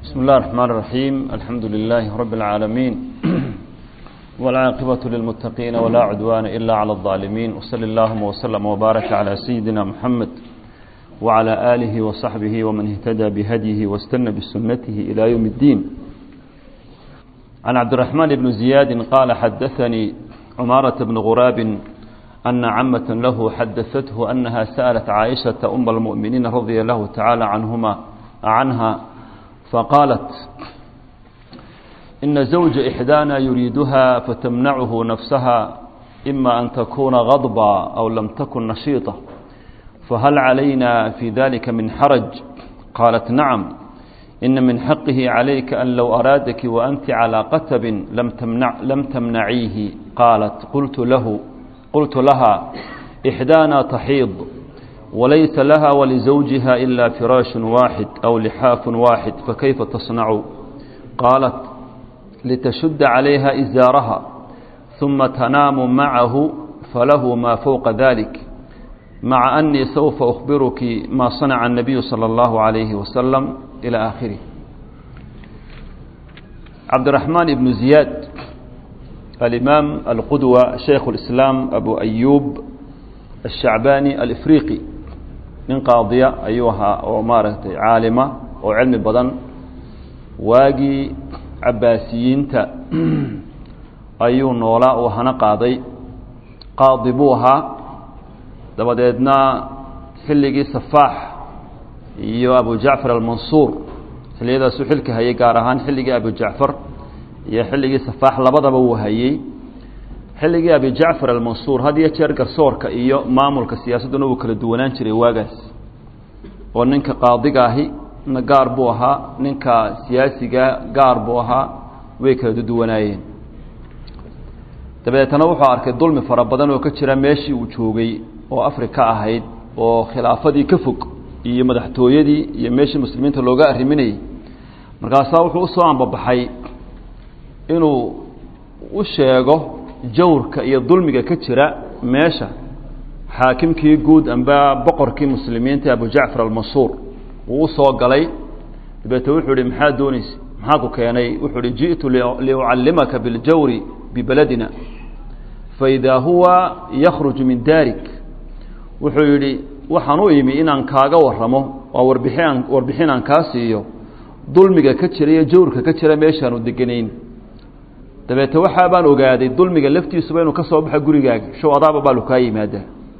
بسم الله الرحمن الرحيم الحمد لله رب العالمين والعاقبة للمتقين ولا عدوان إلا على الظالمين وصل اللهم وسلم وبارك على سيدنا محمد وعلى آله وصحبه ومن اهتدى بهديه واستنى بسنته إلى يوم الدين عن عبد الرحمن بن زياد قال حدثني عمارة بن غراب أن عمة له حدثته أنها سألت عائشة أم المؤمنين رضي الله تعالى عنهما عنها فقالت إن زوج إحدانا يريدها فتمنعه نفسها إما أن تكون غضبا أو لم تكن نشيطة فهل علينا في ذلك من حرج قالت نعم إن من حقه عليك أن لو أرادك وأنت على قتب لم, تمنع لم تمنعيه قالت قلت له قلت لها إحدانا تحيض وليس لها ولزوجها إلا فراش واحد أو لحاف واحد فكيف تصنع قالت لتشد عليها إزارها ثم تنام معه فله ما فوق ذلك مع أني سوف أخبرك ما صنع النبي صلى الله عليه وسلم إلى آخره عبد الرحمن بن زياد الإمام القدوة شيخ الإسلام أبو أيوب الشعباني الإفريقي nin qaadiya ayuu ahaa oo maaragtay caalima oo cilmi badan waagii cabaasiyiinta ayuu noolaa oo hana qaaday qaadi buu ahaa dabadeedna xilligii safaax iyo abu jacfar almansuur xilliyadaasuu xilka hayay gaar ahaan xilligii abu jacfar iyo xilligii safaax labadaba wuu hayey xilligii abi jacfar almansuur had iyo jeer garsoorka iyo maamulka siyaasadduna wuu kala duwanaan jiray waagaas oo ninka qaadiga ahi na gaar buu ahaa ninka siyaasiga gaar buu ahaa way kala duwanaayeen dabeetana wuxuu arkay dulmi fara badan oo ka jira meeshii uu joogay oo afrika ahayd oo khilaafadii ka fog iyo madaxtooyadii iyo meeshii muslimiinta looga arriminayay markaasaa wuxuu usoo ambabaxay inuu u sheego jawrka iyo dulmiga ka jira meesha xaakimkii guud amba boqorkii muslimiinta abu jacfar almansuur wuu usoo galay dabeete wuxuu ihi maxaa doonaysa maxaa ku keenay wuxuu ihi ji'tu liucallimaka biاljawri bibeladina faidaa huwa yakhruju min darik wuxuu yidhi waxaan u imi inaan kaaga waramo oo warbixian warbixin aan kaa siiyo dulmiga ka jira iyo jawrka ka jira meeshaanu deganayn dabeete waxaa baan ogaaday dulmiga laftiisuba inuu ka soo baxo gurigaaga show adaaba baalu kaa yimaadaa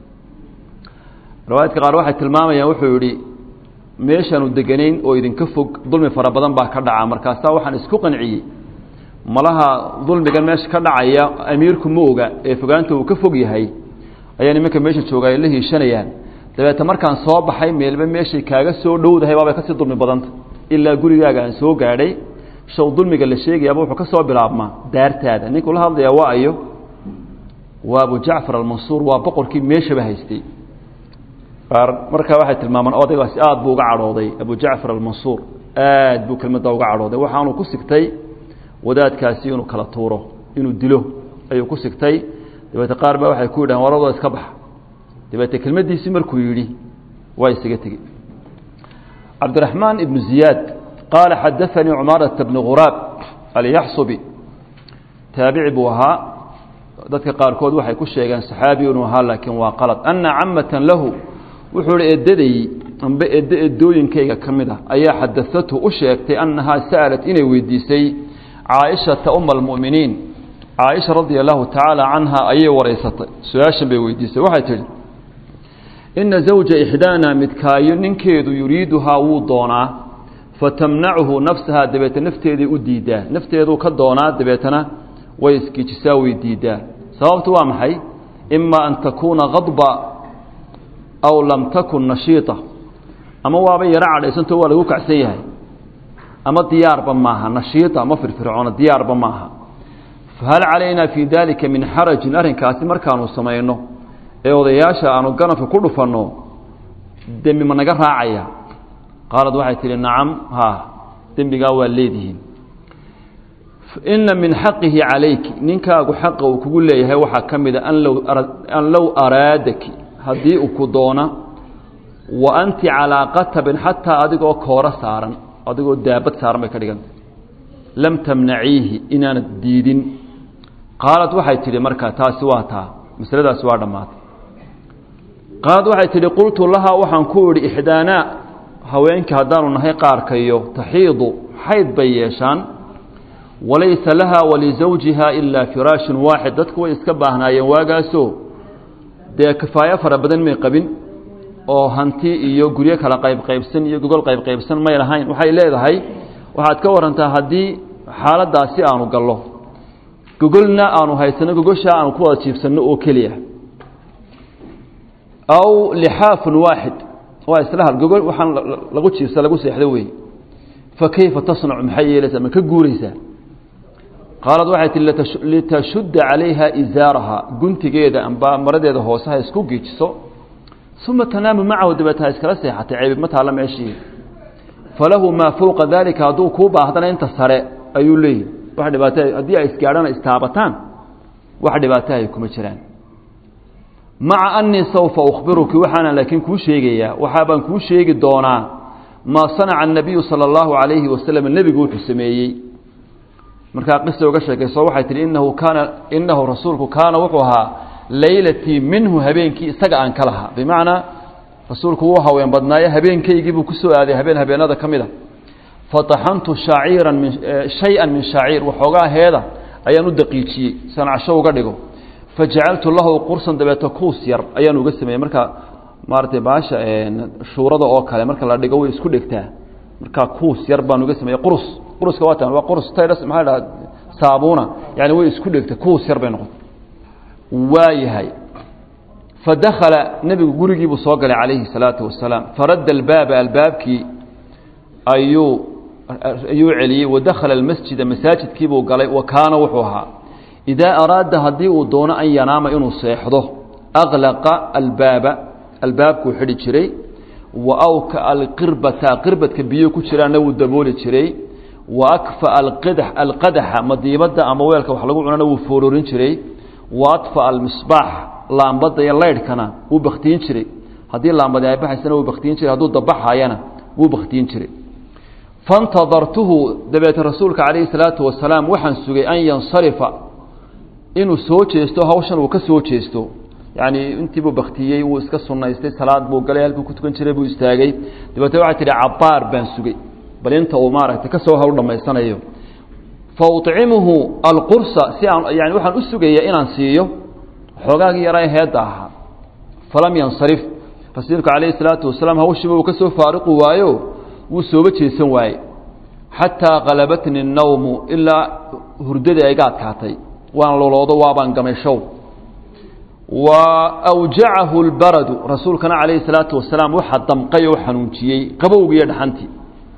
riwaayadka qaar waxay tilmaamayaan wuxuu yihi meeshaanu deganayn oo idinka fog dulmi fara badan baa ka dhaca markaasaa waxaan isku qanciyey malaha dulmigan meesha ka dhacaya amiirku ma oga ee fogaanta uu ka fog yahay ayaa nimanka meesha jooga ay la hiishanayaan dabeete markaan soo baxay meelba meeshay kaaga soo dhowdahay baabay kasii dulmi badanta ilaa gurigaaga aan soo gaadhay shaw dulmiga la sheegayaaba wuxuu ka soo bilaabmaa daartaada ninkuu la hadlayaa waa ayo waa abu jacfar almansuur waa boqorkii meeshaba haystay qaar markaa waxay tilmaamaan odaygaasi aad buu uga cadhooday abu jacfar almansuur aad buu kelmadda uga cadhooday waxaanuu ku sigtay wadaadkaasi inuu kala tuuro inuu dilo ayuu ku sigtay dabeete qaar baa waxay ku yidhahan waradoo iska baxa dabeete kelmaddiisii markuu yidhi waa isaga tegey cabdiraxmaan ibnu ziyaad qaala xadaanii cumaarata bni khuraab alyaxsubi taabici buu ahaa dadka qaarkood waxay ku sheegeen saxaabi inuu ahaa laakiin waa qalad ana camatan lahu wuxuu hi edaday amba eddo edooyinkayga ka mid ah ayaa xadaathu u sheegtay annahaa sa'alat inay weydiisay caaishata uma almu'miniin caaisha radia allahu tacaala canha ayay wareysatay su-aashan bay weydiisay waxay tidhi ina zawja ixdaana midkaayo ninkeedu yuriiduhaa wuu doonaa fatamnachu nafsahaa dabeete nafteeday u diidaa nafteeduu ka doonaa dabeetana way iskiijisaa way diidaa sababtu waa maxay ima an takuuna kadba aw lam takun nashiita ama waaba yaro cadhaysantao waa lagu kacsan yahay ama diyaarba maaha nashiita ma firfircoona diyaarba maaha fahal calaynaa fii dalika min xarajin arrinkaasi markaanu samayno ee odayaasha aanu ganafka ku dhufanno dembi ma naga raacaya qaalad waxay tihi nacam ha dembigaa waa leedihiin ina min xaqihi calayki ninkaagu xaqa uu kugu leeyahay waxaa ka mida an low araadaki haddii uu ku doona wa anti calaa qatabin xataa adigoo kooro saaran adigoo daabad saaran bay ka dhiganta lam tamnaciihi inaanad diidin qaalad waxay tidhi marka taasi waa taa masaladaasi waa dhammaatay qaalad waxay tidhi qultu lahaa waxaan ku idhi ixdaanaa haweenka haddaanu nahay qaarkayo taxiidu xayd bay yeeshaan walaysa laha walisawjiha ilaa firaashun waaxid dadku way iska baahnaayeen waagaasoo dee kifaayo fara badan may qabin oo hanti iyo guryo kala qaybqaybsan iyo gogol qaybqaybsan may lahayn waxay leedahay waxaad ka warantaa haddii xaaladaasi aanu gallo gogolna aanu haysano gogoshaa aanu ku wada jiibsanno oo keliya aw lixaafun waaxid waa isla gogol waxaan lagu jiibsa lagu seexdo wey fa kayfa tasnacu maxay yeelaysaa ma ka guuraysaa qaalad waxay tihi litashudda calayha izaaraha guntigeeda amba maradeeda hoose ha isku giijiso uma tanaamu macahu dabeet ha iskala seexatay ceebi ma taalla meeshii falahu maa fowqa daalika hadduu kuu baahdana inta sare ayuu leeyahy wax dhibaata haddii ay isgaadhana istaabataan wax dhibaatahay kuma jiraan maca anii sawfa ukhbiruki waxaana laakiin kuu sheegayaa waxaabaan kuu sheegi doonaa maa sanaca الnabiyu salى اllahu عalayhi wasalam nebigu wuxuu sameeyey markaa qisa uga sheekayso waxay tihi inahu kaana inahu rasuulku kaana wuxuu ahaa laylatii minhu habeenkii isaga aan ka lahaa bimacnaa rasuulku wuu haween badnaaye habeenkaygii buu kusoo aaday habeen habeenada ka mid a fataxantu shaaciiran min shay-an min shaaciir waxoogaa heeda ayaan u daqiijiyey sanacasho uga dhigo fajacaltu lahu qursan dabeeto kuus yar ayaan uga sameeyey marka maaratay baasha shuurada oo kale marka la dhigo way isku dhegtaa markaa kuus yar baan uga sameeyey qurus quruska waa tan waa qurus tayras maxaa dhaha saabuuna yani way isku dhegta kuus yar bay noqotay waayahay fadakhala nebigu gurigiibuu soo galay calayhi الsalaatu wasalaam faradda albaaba albaabkii ayuu ayuu celiyey wadakhala almasjida masaajidkiibuu galay wa kaana wuxuu ahaa idaa araada haddii uu doono an yanaama inuu seexdo aklaqa albaaba albaabkuu xidhi jiray wa awka alqirbata qirbadka biyo ku jiraanna wuu dabooli jiray wa akfa alqadax alqadaxa madiibadda ama weelka wax lagu cunana wuu foororin jiray wa adfa almisbaax laambadda iyo laydhkana wuu baktiyin jiray haddii laambadi ay baxaysana wuu baktiyin jiray hadduu dabaxayana wuu baktiyin jiray fantadartuhu dabeete rasuulka calayhi salaatu wasalaam waxaan sugay an yansarifa inuu soo jeesto hawshan uu ka soo jeesto yacni intiibuu baktiyey wuu iska sunnaystay salaad buu galay halkuu ku tukan jiray buu istaagay dabeete waxay tidhi cabaar baan sugay bal inta uu maaragtay ka soo hawl dhammaysanayo fa uطcimuhu alqursa si aan yani waxaan u sugayaa inaan siiyo xoogaagii yaraa heedda ahaa falam yansarif rasuulku calayhi salaatu wasalaam hawshiiba uu ka soo faariqu waayo wuu sooba jeesan waaye xataa qalabatni الnawmu ilaa hurdadii ayga adkaatay waan loloodo waabaan gamashow wa awjacahu اlbaradu rasuulkana calayhi الsalaatu wasalaam waxaa damqay oo xanuunjiyey qabowgiiyo dhaxantii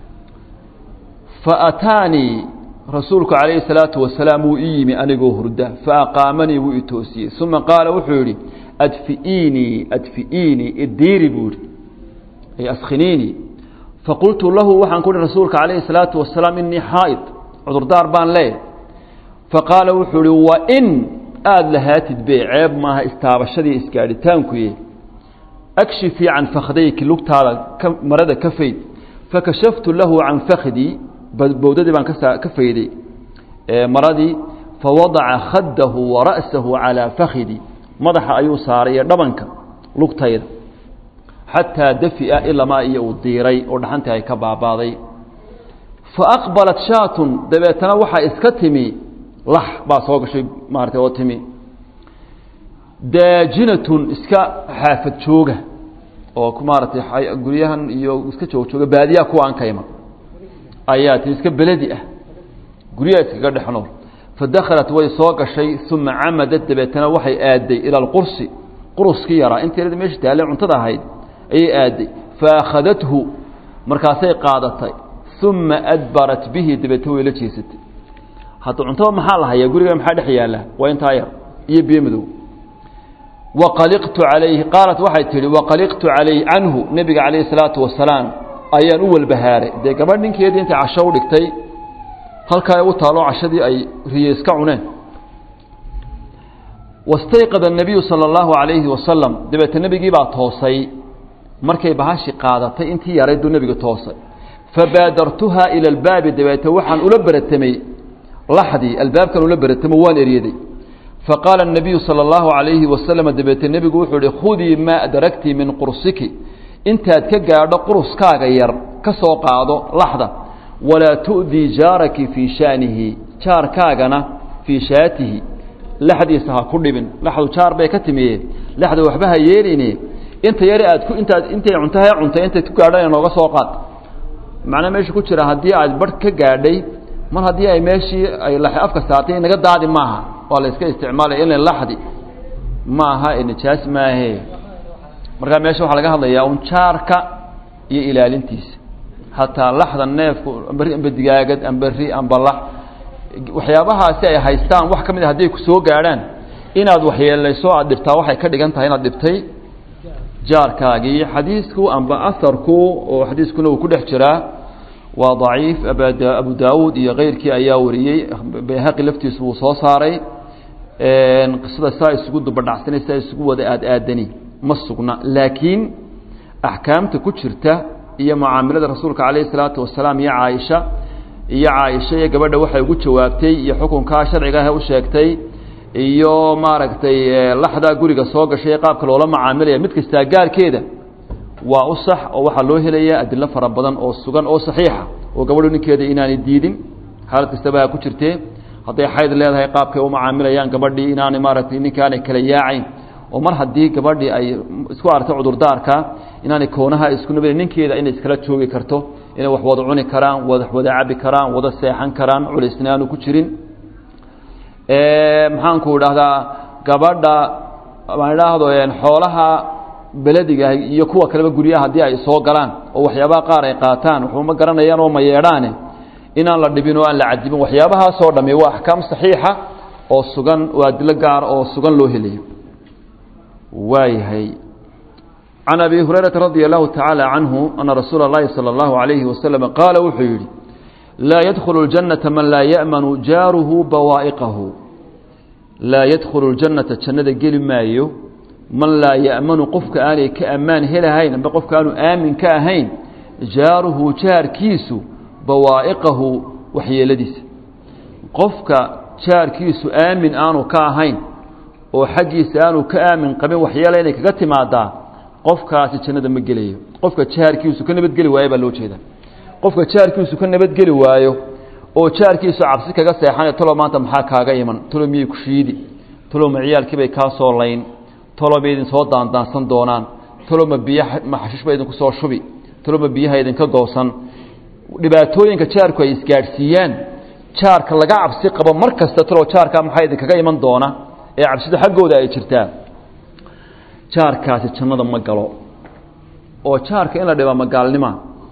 faataanii rasuulku calayhi الsalaatu wasalaam wuu ii yimi anigoo hurda faaqaamanii wuu i toosiyey uma qaala wuxuu yihi adfi'iinii adfi'iinii idiiri buu yihi ay askhiniinii faqultu lahu waxaan ku uhi rasuulka calayhi الsalaatu wasalaam inii xaa'id cudurdaar baan leeyahy faqaala wuxuu ihi wain aada lahaatid be ceeb maaha istaabashadii isgaadhitaankuye akshifii can fakhdayki lugtaada marada ka fayd fakashaftu lahu can fakhdii bowdadii baan ka fayday maradii fawadaca khaddahu wa ra'sahu calaa fakhidii madaxa ayuu saaray ee dhabanka lugtayda xataa dafi'a ilamaa iyo uu diiray oo dhaxantii ay ka baabaaday fa aqbalat shaatun dabeetana waxaa iska timi lax baa soo gashay maarata oo timi daajinatun iska xaafad jooga oo maaratay guryahan iyo iska joog jooga baadiyaha kuwa aan kayma ayaa timi iska beledi ah guryaha iskaga dhex nool fadakhalat way soo gashay uma camadat dabeetana waxay aaday ila alqursi quruskii yaraa inteerada meesha taalle cuntada ahayd ayay aaday faakhadathu markaasay qaadatay uma adbarat bihi dabeetna way la jeesatay hadda cuntada maxaa la hayaa guriga maxaa dhex yaalla waa intaa yar iyo biyo madow waqaliqtu calayhi qaalat waxay tihi waqaliqtu calayh canhu nebiga calayhi salaatu wasalaam ayaan u walbahaaray dee gabadh ninkeedii intay casho u dhigtay halkaa u taalo cashadii ay riye iska cuneen wastayqada الnabiyu salى اllahu عalayhi wasalam dabeete nebigii baa toosay markay bahashi qaadatay intii yarayd buu nebiga toosay fabaadartuhaa ila albaabi dabeete waxaan ula beratamay laxdii albaabkan ula beratamo waan eryaday faqaala الnabiyu salى اllahu عalayhi wasalam dabeete nebigu wuxuu ihi khudii maa adragti min qursiki intaad ka gaadho quruskaaga yar ka soo qaado laxda walaa tu'dii jaaraki fii shaanihi jaarkaagana fii shaatihi laxdiisa ha ku dhibin laxdu jaar bay ka timiye laxda waxba ha yeeline inta yare aad ku intaad intay cuntaha cuntay intay ku gaadhana nooga soo qaad macnaa meesha ku jira haddii aad barh ka gaadhay mar haddii ay meeshii ay laxi afka saartay naga daadi maaha waa la iska isticmaalaya ila laxdi ma aha nijaas maahe markaa meesha waxaa laga hadlayaa un jaarka iyo ilaalintiisa hataa laxda neefku amberi amba digaagad amba ri amba lax waxyaabahaasi ay haystaan wax ka mid a hadday ku soo gaadhaan inaad waxyeelayso aad dhibtaa waxay ka dhigan tahay inaad dhibtay jaarkaagii xadiisku amba aharku oo xadiiskuna uu ku dhex jiraa waa daciif abu daawuud iyo keyrkii ayaa wariyey bayhaqi laftiisu wuu soo saaray qisada saa isugu dubadhacsanay saa isugu wada aad aadani ma sugna laakiin axkaamta ku jirta iyo mucaamilada rasuulka calayhi salaatu wasalaam iyo caaisha iyo caaisha iyo gabadha waxay ugu jawaabtay iyo xukunkaa sharciga ah u sheegtay iyo maaragtay laxdaa guriga soo gashay ee qaabka loola macaamilaya mid kastaa gaarkeeda waa u sax oo waxaa loo helaya adilo fara badan oo sugan oo saxiixa oo gabadhu ninkeeda inaanay diidin xaalad kastaba ha ku jirtee hadday xayd leedahay qaabkay u macaamilayaan gabadhii inaanay maaragtay ninkaanay kala yaacayn oo mar haddii gabadhii ay isku aragtay cudurdaarka inaanay koonaha isku nabad ninkeeda inay iskala joogi karto inay wax wada cuni karaan wada wada cabi karaan wada seexan karaan culaysna aanu ku jirin maxaanku idhaahdaa gabadha maan idhaahdo xoolaha belediga iyo kuwa kaleba guryaha haddii ay soo galaan oo waxyaabaha qaar ay qaataan waxuma garanayaan oo ma yeedhaane inaan la dhibin oo aan la cadibin waxyaabahaasoo dhamme waa axkaam saxiixa oo sugan oo adilo gaar oo sugan loo helayo waayahay can abi hurayrata radia allahu tacaala canhu ana rasuula اllahi salى اllahu alayhi wasalam qaala wuxuu yidhi laa yadkhulu اljannata man laa ya'manu jaaruhu bawaa'iqahu laa yadkhulu اljannata jannada geli maayo man laa ya'manu qofka aanay ka ammaan helahayn amba qofka aanu aamin ka ahayn jaaruhu jaarkiisu bawaa'iqahu waxyeeladiisa qofka jaarkiisu aamin aanu ka ahayn oo xaggiisa aanu ka aamin qabin waxyeela inay kaga timaadaa qofkaasi jannada ma gelayo qofka jaarkiisu ka nabadgeli waayo baa loo jeeda qofka jaarkiisu ka nabadgeli waayo oo jaarkiisu cabsi kaga seexanay talo maanta maxaa kaaga iman talo miyay ku shiidi talo ma ciyaalkiibay kaa soo layn talo ma idin soo daandaansan doonaan talo ma biyo ma xashiishba idinku soo shubi talo ma biyaha idinka goosan dhibaatooyinka jaarku ay isgaadhsiiyaan jaarka laga cabsi qabo mar kasta talo jaarkaa maxaa idinkaga iman doona ee cabsida xaggooda ay jirtaa jaarkaasi jannada ma galo oo jaarka in la dhibaa magaalnima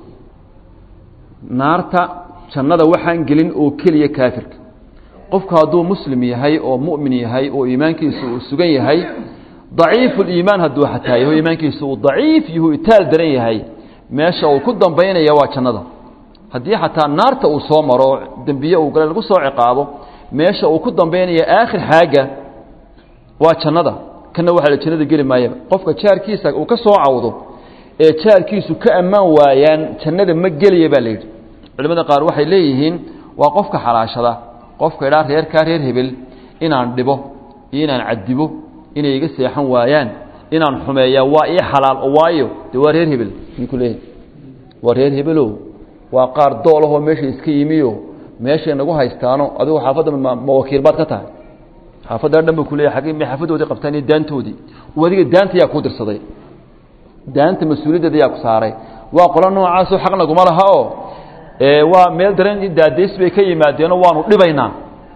naarta jannada waxaan gelin oo keliya kaafirka qofku hadduu muslim yahay oo mu'min yahay oo iimaankiisu uu sugan yahay daciifu liimaan hadduu xataa yaho iimaankiisu uu daciif yahu itaal daran yahay meesha uu ku dambaynaya waa jannada haddii xataa naarta uu soo maro dembiye uu gale lagu soo ciqaabo meesha uu ku dambaynaya aakhir xaaga waa jannada kana waxaa la jannada geli maayaba qofka jaarkiisa uu ka soo cawdo ee jaarkiisu ka ammaan waayaan jannada ma gelaya baa la yidhi culimada qaar waxay leeyihiin waa qofka xalaashada qofka idhaa reerkaa reer hebel inaan dhibo iyo inaan cadibo inay iga seexan waayaan inaan xumeeyaa waa ii xalaal waayo dee waa reer hebel ninkuu leeyahy waa reer hebelo waa qaar doolahoo meesha iska yimiyo meeshay nagu haystaano adigu xaafadda ma wakiil baad ka tahay xaafaddaa dhan ba kuleeya ag may xaafadoodii qabtaan iyo daantoodii adiga daanta yaa kuu dirsaday daanta mas-uuliyaddeeda yaa ku saaray waa qolo noocaasoo xaq naguma laha oo waa meel dareen daadays bay ka yimaadeenoo waanu dhibaynaa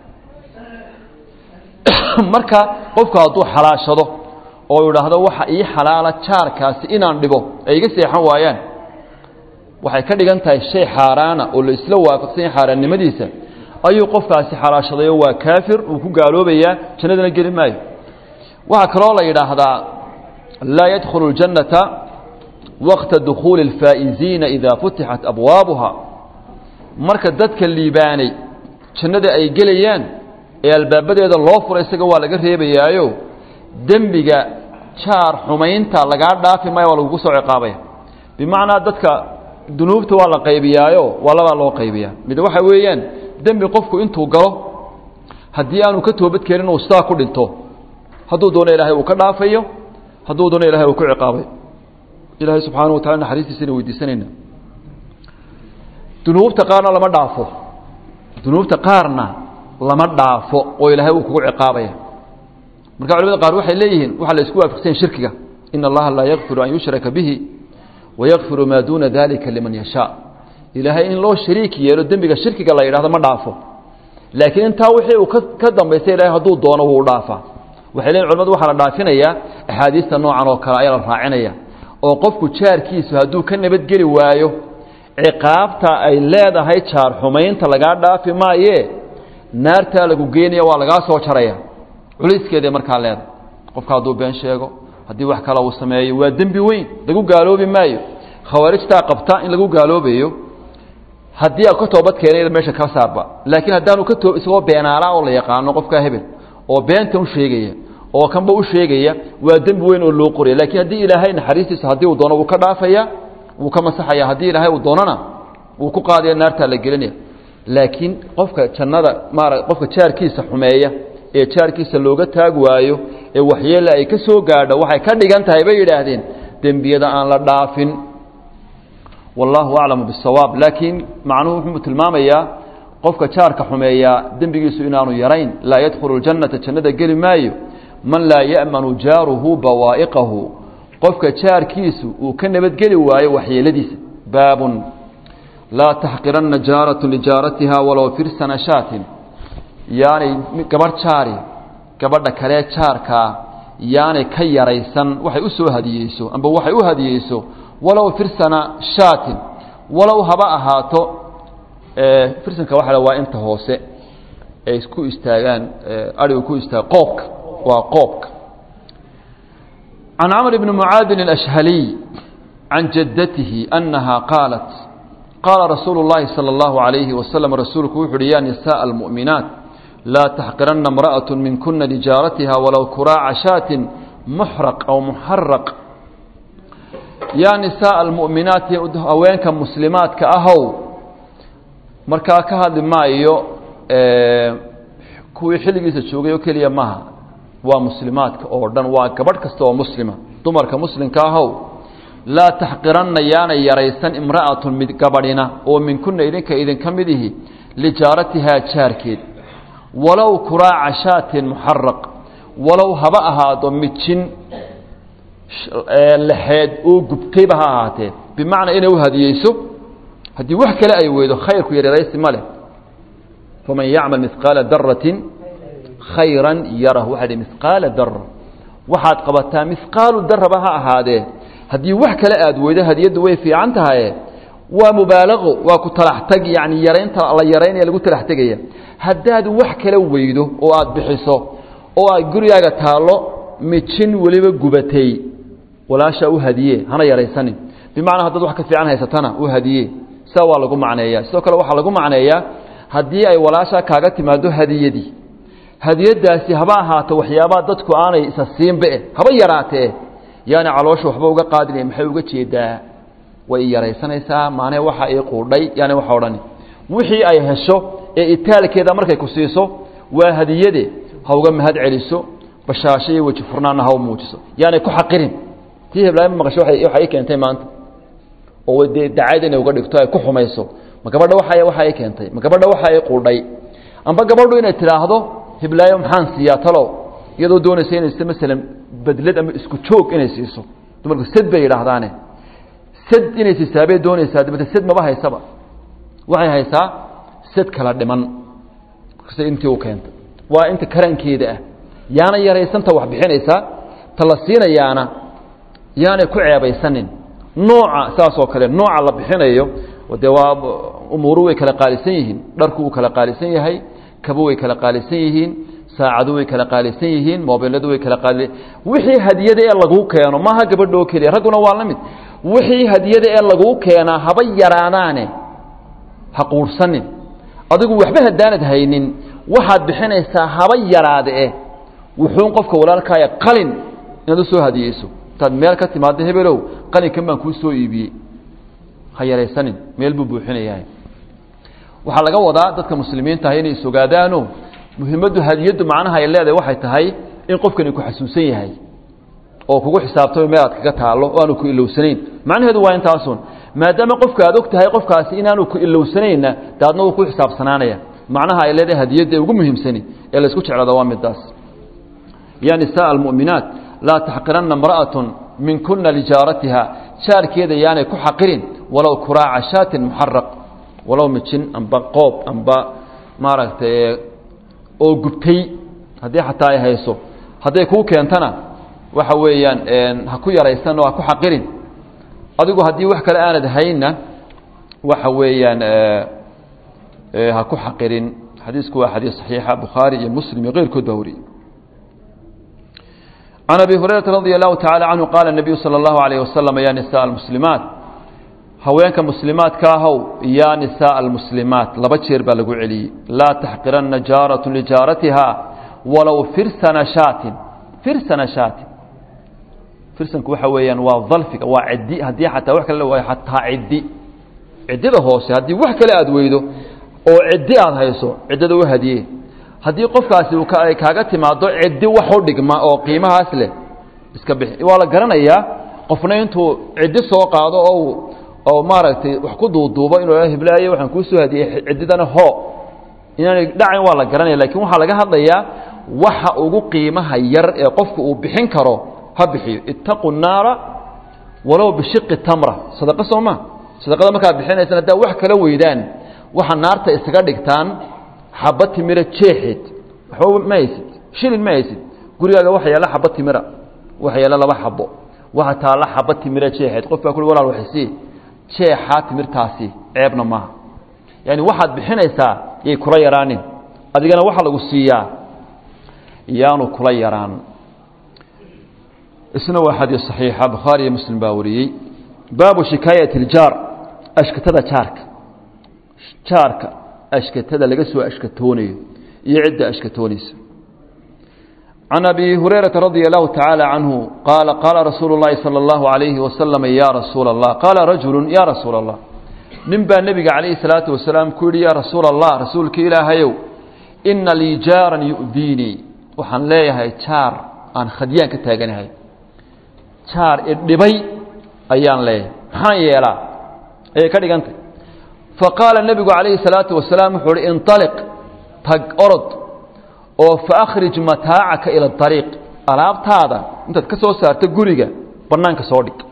marka qofku hadduu xalaashado oo idhaahdo waxa ii xalaala jaarkaasi inaan dhibo ay iga seexan waayaan waxay ka dhigan tahay shay xaaraana oo la isla waafaqsan yahay xaaraannimadiisa ayuu qofkaasi xalaashadayo waa kaafir uu ku gaaloobayaa jannadana geli maayo waxaa kaloo la yidhaahdaa laa yadkhulu اljannata waqta dukhuuli اlfaa'iziina idaa futixat abwaabuha marka dadka liibaanay jannada ay gelayaan ee albaabadeeda loo furay isaga waa laga reebayaayo dembiga jaar xumaynta lagaa dhaafi maayo waa lagugu soo ciqaabaya bimacnaa dadka dunuubta waa la qaybiyaayo waa labaa loo qaybiyaa mid waxa weeyaan dembi qofku intuu galo haddii aanu ka toobad keenin uu sidaa ku dhinto hadduu doono ilaahay uu ka dhaafayo hadduu doono ilahay uu ku ciqaabay ilaahay subxaana wa tacala naxariistiisana weydiisanayna dunuubta qaarna lama dhaafo dunuubta qaarna lama dhaafo oo ilaahay uu kugu ciqaabaya marka culamada qaar waxay leeyihiin waxaa la isku waafaqsan shirkiga in allaha laa yakfiru an yushraka bihi wayakfiru maa duuna dalika liman yashaa ilaahay in loo shariik yeelo dembiga shirkiga la yidhahdo ma dhaafo laakiin intaa wixii uu ka dambaystay ilahay hadduu doono wuu dhaafaa waxay leeyihin culamadu waxaa la dhaafinayaa axaadiista noocan oo kale ayaa la raacinaya oo qofku jaarkiisu hadduu ka nabadgeli waayo ciqaabta ay leedahay jaar xumaynta lagaa dhaafi maayee naartaa lagu geenaya waa lagaa soo jaraya culayskeeday markaa leedahay qofka hadduu been sheego haddii wax kale uu sameeyo waa dembi weyn lagu gaaloobi maayo khawaarijtaa qabta in lagu gaaloobayo haddii a ka toobad keenay meesha ka saarba laakiin haddaanu ka too isagoo beenaalaa oo la yaqaano qofkaa hebel oo beenta u sheegaya oo kanba u sheegaya waa dembi weyn oo loo qoraya lakiin haddii ilaahay naxariistiisa haddii uu doono wuu ka dhaafaya wuu ka masaxaya haddii ilaahay uu doonona wuu ku qaadaya naartaa la gelinaya laakiin qofka jannada maara qofka jaarkiisa xumeeya ee jaarkiisa looga taag waayo ee waxyeella ay ka soo gaadho waxay ka dhigan tahay bay yidhaahdeen dembiyada aan la dhaafin wallahu aclamu bisawaab laakiin macnuhu wuxuu tilmaamayaa qofka jaarka xumeeyaa dembigiisu inaanu yarayn laa yadkhulu ljannata jannada geli maayo man laa ya'manu jaaruhu bawaa'iqahu qofka jaarkiisu uu ka nabadgeli waayo waxyeeladiisa baabun laa taxqiranna jaaratu lijaaratiha walow firsana shaatin yaanay gabadh jaari gabadha kalee jaarkaa yaanay ka yaraysan waxay u soo hadiyeyso amba waxay u hadiyeyso walow firsana shaatin walow haba ahaato firsanka waxa waa inta hoose ay ku istaagaan arigu ku istaaga qoobka waa qoobka can camr bni mucaadin الأshhaliy can jaddatihi أnaha qaalat qaala rasuulu الlahi salى اllahu عalayhi waslm rasuulku wuxu uhi ya nisaءa اlmuؤminaat laa taxqirana اmraأaة minkuna lijaaratiha walow kuraaca shaatin muxraq aw muxaraq yaa nisaءa almu'minaati haweenka muslimaadka ahow markaa ka hadli maayo kuwii xilligiisa joogay oo keliya maha waa muslimaadka oo dhan waa gabadh kasta oo muslima dumarka muslimka ahow laa taxqiranna yaanay yaraysan imra'atun mid gabadhina oo minkuna idinka idinka mid ihi lijaaratihaa jaarkeed walow kuraaca shaatin muxaraq walow haba ahaado mijin lexeed oo gubtayba ha ahaatee bimacnaa inay u hadiyeyso haddii wax kale ay weydo khayrku yaryaraysi ma leh faman yacmal mihqaala daratin khayran yarah waxaa dhi mihqaala dara waxaad qabataa mihqaalu daraba ha ahaadee haddii wax kale aad weydo hadiyaddu way fiican tahaye waa mubaalaqo waa ku talax tag yani yaraynta la yaraynaya lagu talax tegaya haddaad wax kale weydo oo aad bixiso oo aad gurigaaga taallo mijin weliba gubatay walaashaa u hadiye hana yaraysanin bimacnaa haddaad wax ka fiican haysatana u hadiye saa waa lagu macneeyaa sidoo kale waxaa lagu macneeyaa haddii ay walaashaa kaaga timaado hadiyadii hadiyadaasi haba ahaato waxyaabaa dadku aanay isa siinbae haba yaraatee yaani caloosha waxba uga qaadinaya maxay uga jeedaa way yaraysanaysaa maane waxa ii quudhay yaani waxa odhani wixii ay hesho ee itaalkeeda markay ku siiso waa hadiyade ha uga mahad celiso bashaasho iyo weji furnaanna ha u muujiso yaanay ku xaqirin tii heblaama maqasho waxa ii keentay maanta oo dee dacayad inay uga dhigto ay ku xumayso ma gabadha waa waxa ii keentay ma gabadha waxa ii quudhay amba gabadhu inay tidhaahdo hiblaayo maxaan siiyaa talow iyadoo doonaysa inay si masalan bedlad ama isku joog inay siiso dumarku sad bay yidhaahdaane sad inay siisaa bay doonaysaa dabete sad maba haysaba waxay haysaa sad kala dhiman kasta intii u keentay waa inta karankeeda ah yaana yaraysanta wax bixinaysaa ta la siinayaana yaanay ku ceebaysanin nooca saas oo kale nooca la bixinayo dee waa umuuru way kala qaalisan yihiin dharku wuu kala qaalisan yahay kabo way kala qaalisan yihiin saacadu way kala qaalisan yihiin mobiladu way kala qaali wixii hadiyada ee laguu keeno maaha gabadha oo keliya ragguna waa la mid wixii hadiyada ee laguu keenaa haba yaraadaane ha quurhsanin adigu waxba haddaanad haynin waxaad bixinaysaa haba yaraade eh wuxuun qofka walaalkaaya qalin inaad u soo hadiyeyso intaad meel ka timaado hebelow qalinkan baan kuu soo iibiyey ha yaraysanin meel buu buuxinayahay waxaa laga wadaa dadka muslimiinta ah inay isogaadaano muhimaddu hadiyaddu macnaha ay leedahay waxay tahay in qofkani ku xasuusan yahay oo kugu xisaabtamo meel aad kaga taallo oo aanu ku ilowsanayn macnaheedu waa intaasun maadaama qofka aad og tahay qofkaasi inaanu ku ilowsanaynna de adna uu ku xisaabsanaanaya macnaha ay leedahay hadiyadda ugu muhiimsani ee laysku jeclada waa midaas ya nisaءa almu'minaat laa taxqiranna imra'atun min kuna lijaaratiha jaarkeeda yaanay ku xaqirin walow kuraaca shaatin muxaraq walow mijin amba qoob amba maaragtay oo gubtay haddii xataa ay hayso hadday kuu keentana waxa weeyaan ha ku yaraysan oo ha ku xaqirin adigu haddii wax kale aanad haynna waxa weeyaan ha ku xaqirin xadiisku waa xadiis صaxiixa bukhaari iyo muslim iyo keyrkood baa wariyey can abi hurayrata radi allahu tacala canhu qaala الnabiyu salى اllahu alayh wasalam ya nisaء almuslimaat haweenka muslimaadka ahow ya nisaء almuslimaat laba jeer baa lagu celiyey laa taxqiranna jaaraة lijaaratiha walow firsana shaatin firsana shaatin firsanku waxa weeyaan waa dalfiga waa ciddi haddii xataa wax kale waayo xataa ciddi ciddida hoose haddii wax kale aada weydo oo ciddi aada hayso ciddada u hadiye haddii qofkaasi uu ay kaaga timaado ciddi wax u dhigma oo qiimahaas leh iska bixi waa la garanayaa qofna intuu ciddi soo qaado oo oo maaragtay wax ku duuduubo inuu hiblaayo waxaan kuu soo hadiyey ciddidana hoo inaanay dhacayn waa la garanaya lakiin waxaa laga hadlayaa waxa ugu qiimaha yar ee qofku uu bixin karo ha bixiyo ittaqu naara walow bishiqi tamra sadaqo soo ma sadaqada markaad bixinaysaan haddaa wax kala weydaan waxa naarta isaga dhigtaan xaba timira jeexeed waxba ma haysid shilin ma haysid gurigaaga waxa yaalla xaba timira waxa yaalla laba xabo waxa taalla xaba timira jeexeed qof baa ku walaal waxaysii jeexaa timirtaasi ceebna maaha yaani waxaad bixinaysaa yay kula yaraanin adigana waxa lagu siiyaa yaanu kula yaraan isna waa xadiis صaxiixa bukhaari iyo muslim baa wariyey baabu shikaayati اljaar ashkatada jaarka jaarka ashkatada laga soo ashkatoonayo iyo cidda ashkatoonaysa can abi hurayraةa radia allahu taعaalى canhu qaala qaala rasuulu اllahi salى اllahu عalayhi wasalam ya rasuula اllah qaala rajulu ya rasuula اllah nin baa nebiga calayhi الsalaatu wasalaam ku yihi ya rasuula اllah rasuulka ilaahayow ina lii jaaran yu'diinii waxaan leeyahay jaar aan khadyaan ka taaganahay jaar idhibay ayaan leeyahay maxaan yeelaa ayay ka dhigantay faqaala nebigu calayhi salaatu wasalaam wuxuu uhi inطaliq tag orod oo faakhrij mataacaka ila ariiq alaabtaada intaad ka soo saarto guriga bannaanka soo dhig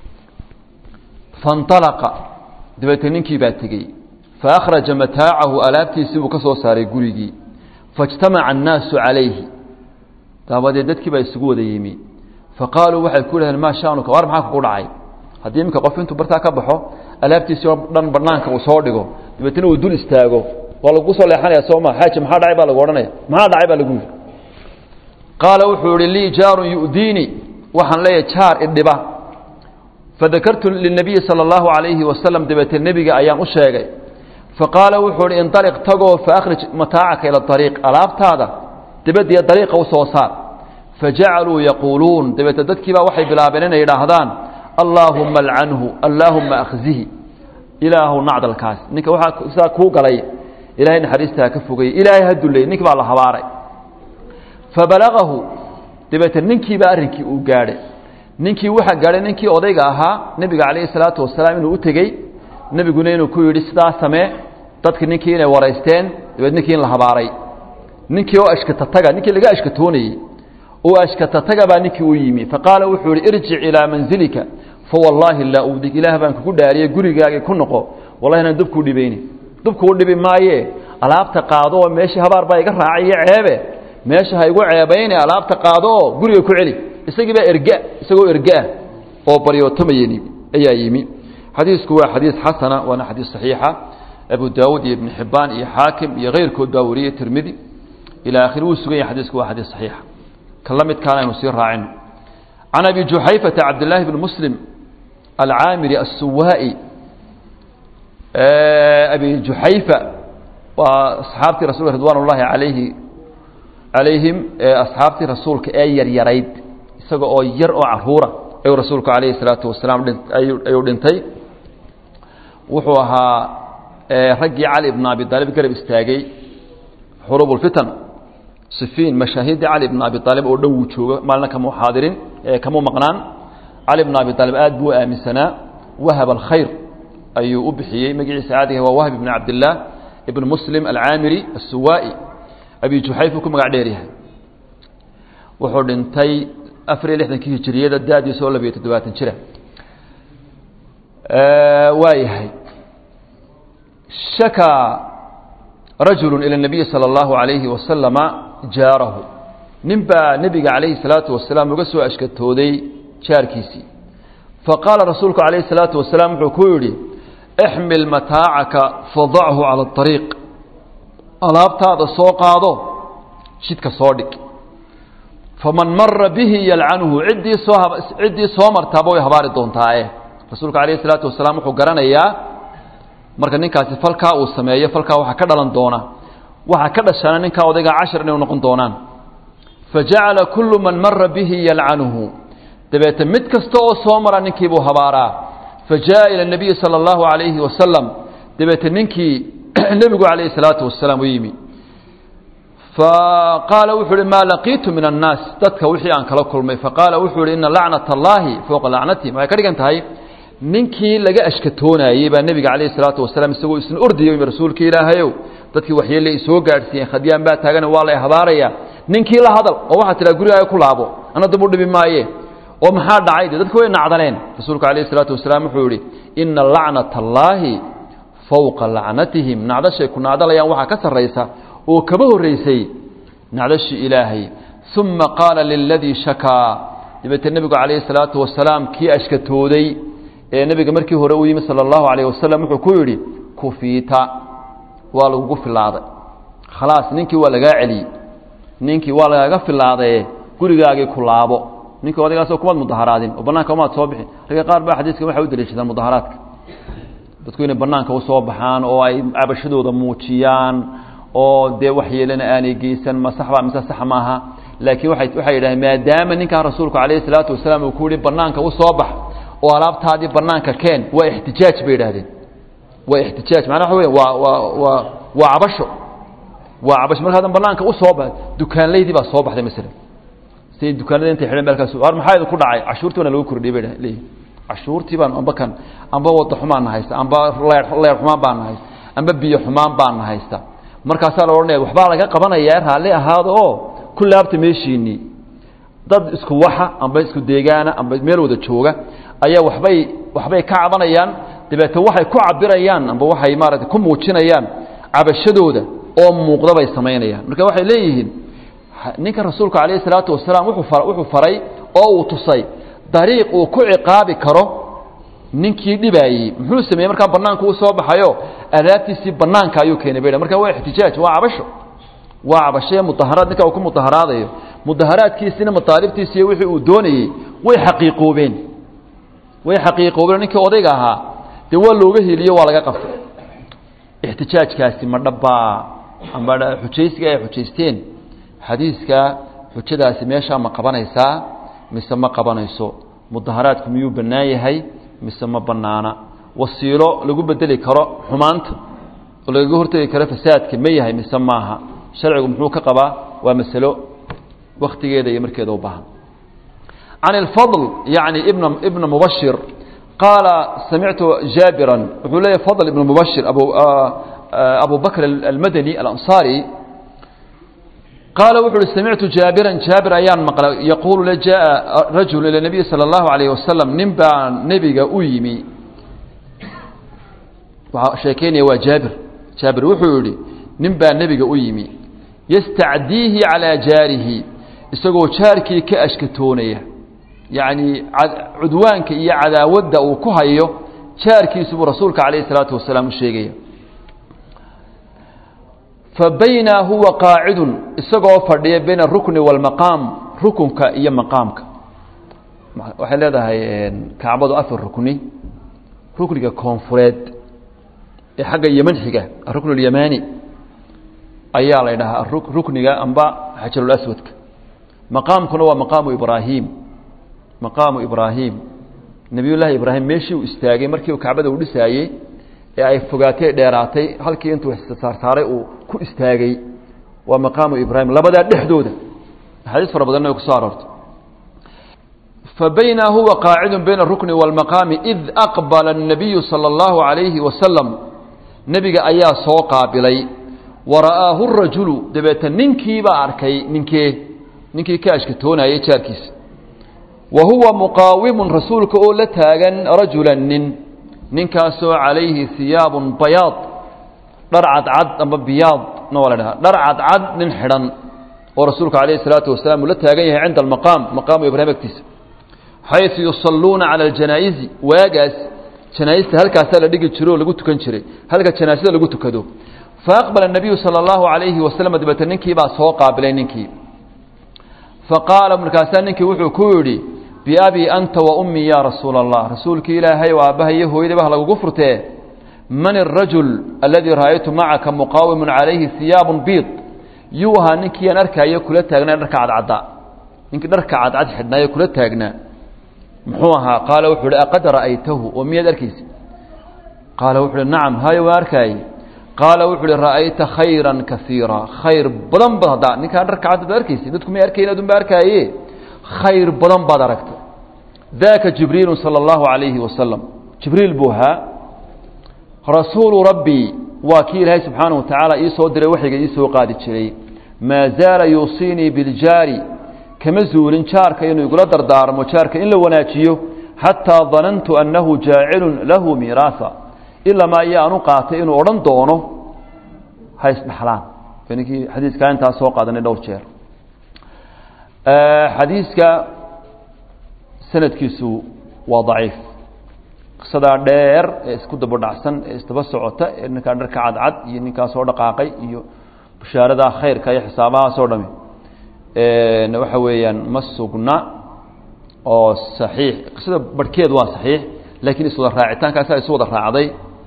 faاnطalaqa dabeetee ninkii baa tegey faakhraja mataacahu alaabtiisii buu ka soo saaray gurigii faاjtamaca annaasu calayhi dabadeed dadkii baa isugu wada yimi faqaaluu waxay ku dhaheen maa shaanuka war maxaa kugu dhacay haddii iminka qof intuu bartaa ka baxo alaabtiisii oo dhan banaanka uu soo dhigo dabeetna uu dul istaago waa lagu soo leexanaya sooma xaaji maxaa dhacay baa lagu odhanaya maxaa dhacay baa lagu yidhi qaala wuxuu ihi lii jaarun yu'diini waxaan leeyahay jaar idhiba fadakartu linabiyi sala allahu calayhi wasalam dabeetee nebiga ayaan u sheegay faqaala wuxuu ihi indaliq tagoo faakhrij mataacaka ila ariiq alaabtaada dabadiyo dariiqa u soo saar fajacaluu yaquuluun dabeete dadkiibaa waxay bilaabeen inay idhaahdaan allaahumma alcanhu allaahumma akhzihi ilaahu nacdalkaas ninka waxaa sidaa kuu galay ilahay naxariistaa ka fogayey ilaahay ha dulley ninki baa la habaaray fabalagahu dabeete ninkiiba arrinkii uu gaadhay ninkii waxaa gaadhay ninkii odayga ahaa nebiga calayhi salaatu wasalaam inuu u tegey nebiguna inuu ku yidhi sidaa samee dadki ninkii inay waraysteen dabeed ninkii in la habaaray ninkii oo ashkatataga ninkii laga ashkatoonayey oo ashkatataga baa ninkii u yimi faqaala wuxuu ihi irjic ilaa manzilika fawallaahi laa udig ilaah baan kugu dhaariyey gurigaagii ku noqo wallahi inaan dubkuu dhibayni dubkuu dhibi maaye alaabta qaado oo meeshii habaar baa iga raacay iyo ceebe meesha ha igu ceebayne alaabta qaado oo guriga ku celi isagii baa erga isagoo ergaah oo baryootamayeni ayaa yimi xadiisku waa xadiis xasana waana xadiis saxiixa abu daawuud iyo ibn xibbaan iyo xaakim iyo keyrkood baa wariyey tirmidi ilaa akhiri wuu sugan yahay xadiisku waa xadiis saxiixa ka la midkaana aynu sii raacino can abi juxayfata cabdillaahi bn muslim alcaamiri assuwaa'i abi juxayfa waa asxaabtii rasulka ridwaan ullaahi alayhi calayhim asxaabtii rasuulka ee yaryarayd isaga oo yar oo caruura ayuu rasuulku calayhi salaatu wasalaam ayuu dhintay wuxuu ahaa raggii cali ibn abi aalib garab istaagay xuruub اlfitan sifiin mashaahiddii cali ibn abi aalib oo dhan wuu joogo maalina kamau xaadirin kamau maqnaan cali ibn abi aalib aad buu u aaminsanaa wahab alkhayr ayuu u bixiyey magaciisa caadiga waa wahb ibn cabdillaah ibn muslim alcaamiri asuwaa'i abi juxayf uu ku magac dheer yahay wuxuu dhintay afar iyo lixdankii hijiriyada da-diisa oo labiyo toddobaatan jira waa yahay shakaa rajulu ilى الnabiyi salى اllahu عalayhi wasalama jaarahu nin baa nebiga calayhi الsalaatu wasalaam uga soo ashkatooday jaarkiisii faqaala rasuulku calayhi الsalaatu wasalaam wuxuu ku yidhi ixmil mataacaka fadachu calى الطariiq alaabtaada soo qaado jidka soo dhig faman mara bihi yalcanhu ciddii soo ciddii soo martaaba way habaari doontaae rasuulku calayhi الsalaatu wasalaam wuxuu garanayaa marka ninkaasi falkaa uu sameeyo falkaa waxaa ka dhalan doona waxaa ka dhashaana ninkaa odaygaa cashar inay noqon doonaan fajacala kullu man mara bihi yalcanuhu dabeete mid kasta oo soo mara ninkiibuu habaaraa fajaءa ilى الnabiyi salى اllahu عalayhi wasalam dabeete ninkii nebigu calayhi الsalaatu wasalaam u yimi faqaala wuxuu uhi maa laqiitu min الnaas dadka wixii aan kala kulmay faqaala wuxuu ihi ina lacnaة اllahi fowqa lacnatihim waxay ka dhigan tahay ninkii laga ashkatoonayey baa nebiga calayhi salaatu wasalaam isagoo isna ordayo yimi rasuulka ilaahayow dadkii waxyeelle ay soo gaadhsiiyeen khadyaan baa taagan waa lay habaaraya ninkii la hadal oo waxaa tidhaha gurigaaga ku laabo ana dab u dhibi maaye oo maxaa dhacay de dadki way nacdaleen rasuulku calayhi salaatu wasalaam wuxuu yihi ina lacnata allaahi fowqa lacnatihim nacdashay ku nacdalayaan waxaa ka sarraysa oo kaba horraysay nacdashii ilaahay uma qaala liladii shakaa dabeete nebigu calayhi salaatu wasalaam kii ashkatooday ee nebiga markii hore u yimi salى اllahu alayه wasalam wuxuu ku yidhi kufiita waa lagugu filaaday khalaas ninkii waa lagaa celiyey ninkii waa lagaaga filaadaye gurigaagii ku laabo ninkii odaygaasoo kumaad mudaharaadin oo banaanka umaad soo bixin ragga qaar baa xadiiskan waxay u daliishadaan mudaharaadka dadku inay banaanka usoo baxaan oo ay cabashadooda muujiyaan oo dee waxyeelana aanay geysan ma saxba mise sax maaha laakiin waay waxay yidhahdeen maadaama ninkaa rasuulku calayhi salaatu wasalaam uu ku yihi banaanka usoo bax oo alaabtaadii banaanka keen waa ixtijaaj bay yidhahdeen waa ixtijaaj macnaa waxa weya waa waa waa waa cabasho waa cabasho marka hadan banaanka usoo ba dukaanleydii baa soo baxday masalan siday dukaanada intay xidhan meelkaas war maxaa idinku dhacay cashuurtii baana lagu kordhiyay bay leeyihin cashuurtii baan amba kan amba wada xumaan na haysta amba leer leer xumaan baan na haysta amba biyo xumaan baan na haysta markaasaa la odhanaya waxbaa laga qabanayaa raalli ahaada oo ku laabta meeshiinii dad isku waxa amba isku deegaana amba meel wada jooga ayaa waxbay waxbay ka cabanayaan dabeete waxay ku cabirayaan amba waxay maarata ku muujinayaan cabashadooda oo muuqda bay samaynayaan marka waxay leeyihiin ninka rasuulku calayhi salaatu wasalaam wuxuu fa wuxuu faray oo uu tusay dariiq uu ku ciqaabi karo ninkii dhibaayey muxuu sameeyey markaa banaanku u soo baxayo adaabtiisii banaanka ayuu keenay bay marka waa ixtijaaj waa cabasho waa cabashee mudaharaad ninka uu ku mudaharaadayo mudaharaadkiisina mataalibtiisiiyo wixii uu doonayey way xaqiiqoobeen way xaqiiqoobeen ninkii odayga ahaa dee waa looga heliyo waa laga qabtay ixtijaajkaasi ma dhabbaa amba xujaysiga ay xujaysteen xadiiska xujadaasi meeshaa ma qabanaysaa mise ma qabanayso mudaharaadku miyuu bannaan yahay mise ma bannaana wasiilo lagu bedeli karo xumaanta oo lagaga hortegi karo fasaadka ma yahay mise maaha sharcigu muxuu ka qabaa waa masalo wakhtigeeda iyo markeeda u baahan can اlfadl yani ibn ibna mubashir qaala samictu jaabiran wuxuu leeyahy fadl ibn mubashir abu abu bakr almadani alanصari qaala wuxu uhi samictu jaabiran jaabir ayaan maqlay yaquulu le jaءa rajul ilى nabiyi salى اllahu alayh wasalam nin baa nebiga u yimi waxaa sheekeynaya waa jaabir jaabir wuxuu yihi nin baa nebiga u yimi yastacdiihi calىa jaarihi isagoo jaarkii ka ashkatoonaya yacni cudwaanka iyo cadaawadda uu ku hayo jaarkiisu buu rasuulka calayh isalaatu wasalaam u sheegaya fa bayna huwa qaacidun isagoo fadhiya bayna arukni waalmaqaam rukunka iyo maqaamka waxay leedahay kacbadu afar rukni rukniga koonfureed ee xagga yeman xiga arukn اlyamani ayaa la dhahaa rukniga amba xajarulaswadka maqaamkuna waa maqaamu ibraahim maqaamu ibraahim nebiy llaahi ibraahim meeshii uu istaagay markii uu kacbada u dhisaayey ee ay fogaatay dheeraatay halkii intuu saarsaaray uu ku istaagay waa maqaamu ibraahim labadaa dhexdooda axaadiis fara badanna way kusoo aroortay فبينا هو قاعد بين الركن والمقام إذ أقبل النبي صلى الله عليه وسلم نبي أيا سو قابلي ورآه الرجل دبيت ننكي باركي ننكي ننكي كاشك تونا يشاركيس وهو مقاوم رسولك أولا تاغن رجلا نن ننكاسو عليه ثياب بياض درعد عد أما بياض نولا لها درعد عد ننحرن ورسولك عليه الصلاة والسلام لا تاغن عند المقام مقام إبراهيم اكتسب xayثu yusaluuna calى اjanaa'izi waagaas janaaista halkaasaa la dhigi jiro oo lagu tukan jiray halka janaasada lagu tukado faaqbala الnabiyu salى اllahu عalayhi wasalam dabeete ninkii baa soo qaabilay ninkii faqaala markaasaa ninkii wuxuu ku yidhi biabii anta wa ummii ya rasuula اllah rasuulkii ilaahay oo aabbaha iyo hooyadaba lagugu furtee man الrajul aladii ra'aytu macaka muqaawimu calayhi hiyaabu biid yuu ahaa ninkii aan arkaayo kula taagnaa dharka cadcadda ninkii dharka cadcad xidhnaayo kula taagnaa muxuu ahaa qaala wuxuu uhi aqad ra'aytahu oo miyaad arkaysa qaala wuxu uhi nacam hayo waan arkaaye qaala wuxu uhi ra'ayta khayran kaiira khayr badan baad haddaa ninkaan dharka cadad baad arkaysa dadku may arkayn adun ba arkaaye khayr badan baad aragtay daaka jibriilu sala allahu calayhi wasalam jibriil buu ahaa rasuulu rabbii waa kii ilaahay subxaanahu wa tacaala ii soo diray waxayga ii soo qaadi jiray maa zaala yuusiinii biljaari kama zuulin jaarka inuu igula dardaarmo jaarka in la wanaajiyo xataa danantu annahu jaacilun lahu miiraasa ilamaa iyo aanu qaatay inuu odhan doono ha isdhaxlaan ninkii xadiiskaa intaa soo qaadanay dhowr jeer xadiiska sanadkiisu waa daciif qisadaa dheer ee isku daba dhacsan ee isdaba socota ee ninkaa dharka cadcad iyo ninkaa soo dhaqaaqay iyo bashaaradaa khayrka iyo xisaabahaasoo dhami waxa weeyaan ma sugna oo saxiix qisada barhkeed waa saxiix laakiin iswada raacitaankaasaa isu wada raacday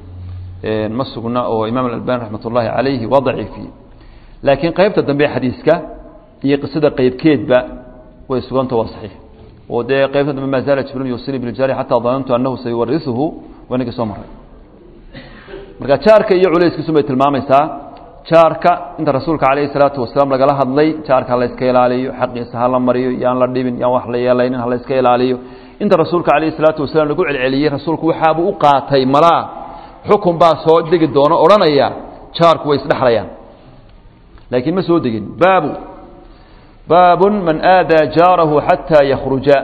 ma sugna oo imaam alalbani raxmat ullaahi calayhi waa daciifiyey laakiin qeybta dambe xadiiska iyo qisada qeybkeedba way suganta waa saxiix oo dee qeybta dambe maa zaala jibriil yusini biljaari xataa danantu annahu sayuwarisuhu waa ninkii soo maray marka jaarka iyo culayskiisu bay tilmaamaysaa jaarka inta rasuulka calayhi salaatu wasalaam lagala hadlay jaarka ha layska ilaaliyo xaqiisa ha la mariyo yaan la dhibin yaan wax la yeelaynin ha layska ilaaliyo inta rasuulka calayhi salaatu wasalaam lagu celceliyey rasuulku waxaabuu u qaatay malaa xukun baa soo degi doono odhanaya jaarku way isdhexlayaan laakiin ma soo degin baabu baabun man aadaa jaarahu xataa yakhruja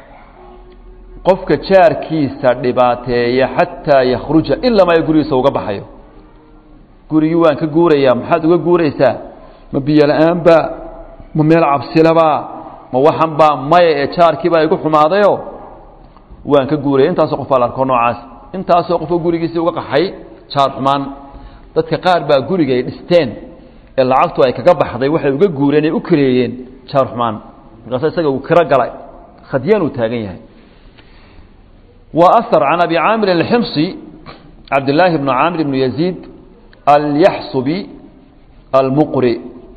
qofka jaarkiisa dhibaateeya xataa yakhruja ilamaa gurigiisa uga baxayo gurigii waan ka guurayaa maxaad uga guuraysaa ma biyo la-aanba ma meel cabsilaba ma waxan baa maya ee jaarkii baa igu xumaadayo waan ka guuraya intaasoo qof baa la arko noocaas intaasoo qofoo gurigiisii uga qaxay jaar xumaan dadka qaar baa guriga ay dhisteen ee lacagtu ay kaga baxday waxay uga guureen ay u kareeyeen jaar xumaan markaasa isaga uu kiro galay khadyaan uu taagan yahay wa ahar can abi caamir alximsi cabdillaahi bnu caamir ibnu yaziid alyaxsubi almuqri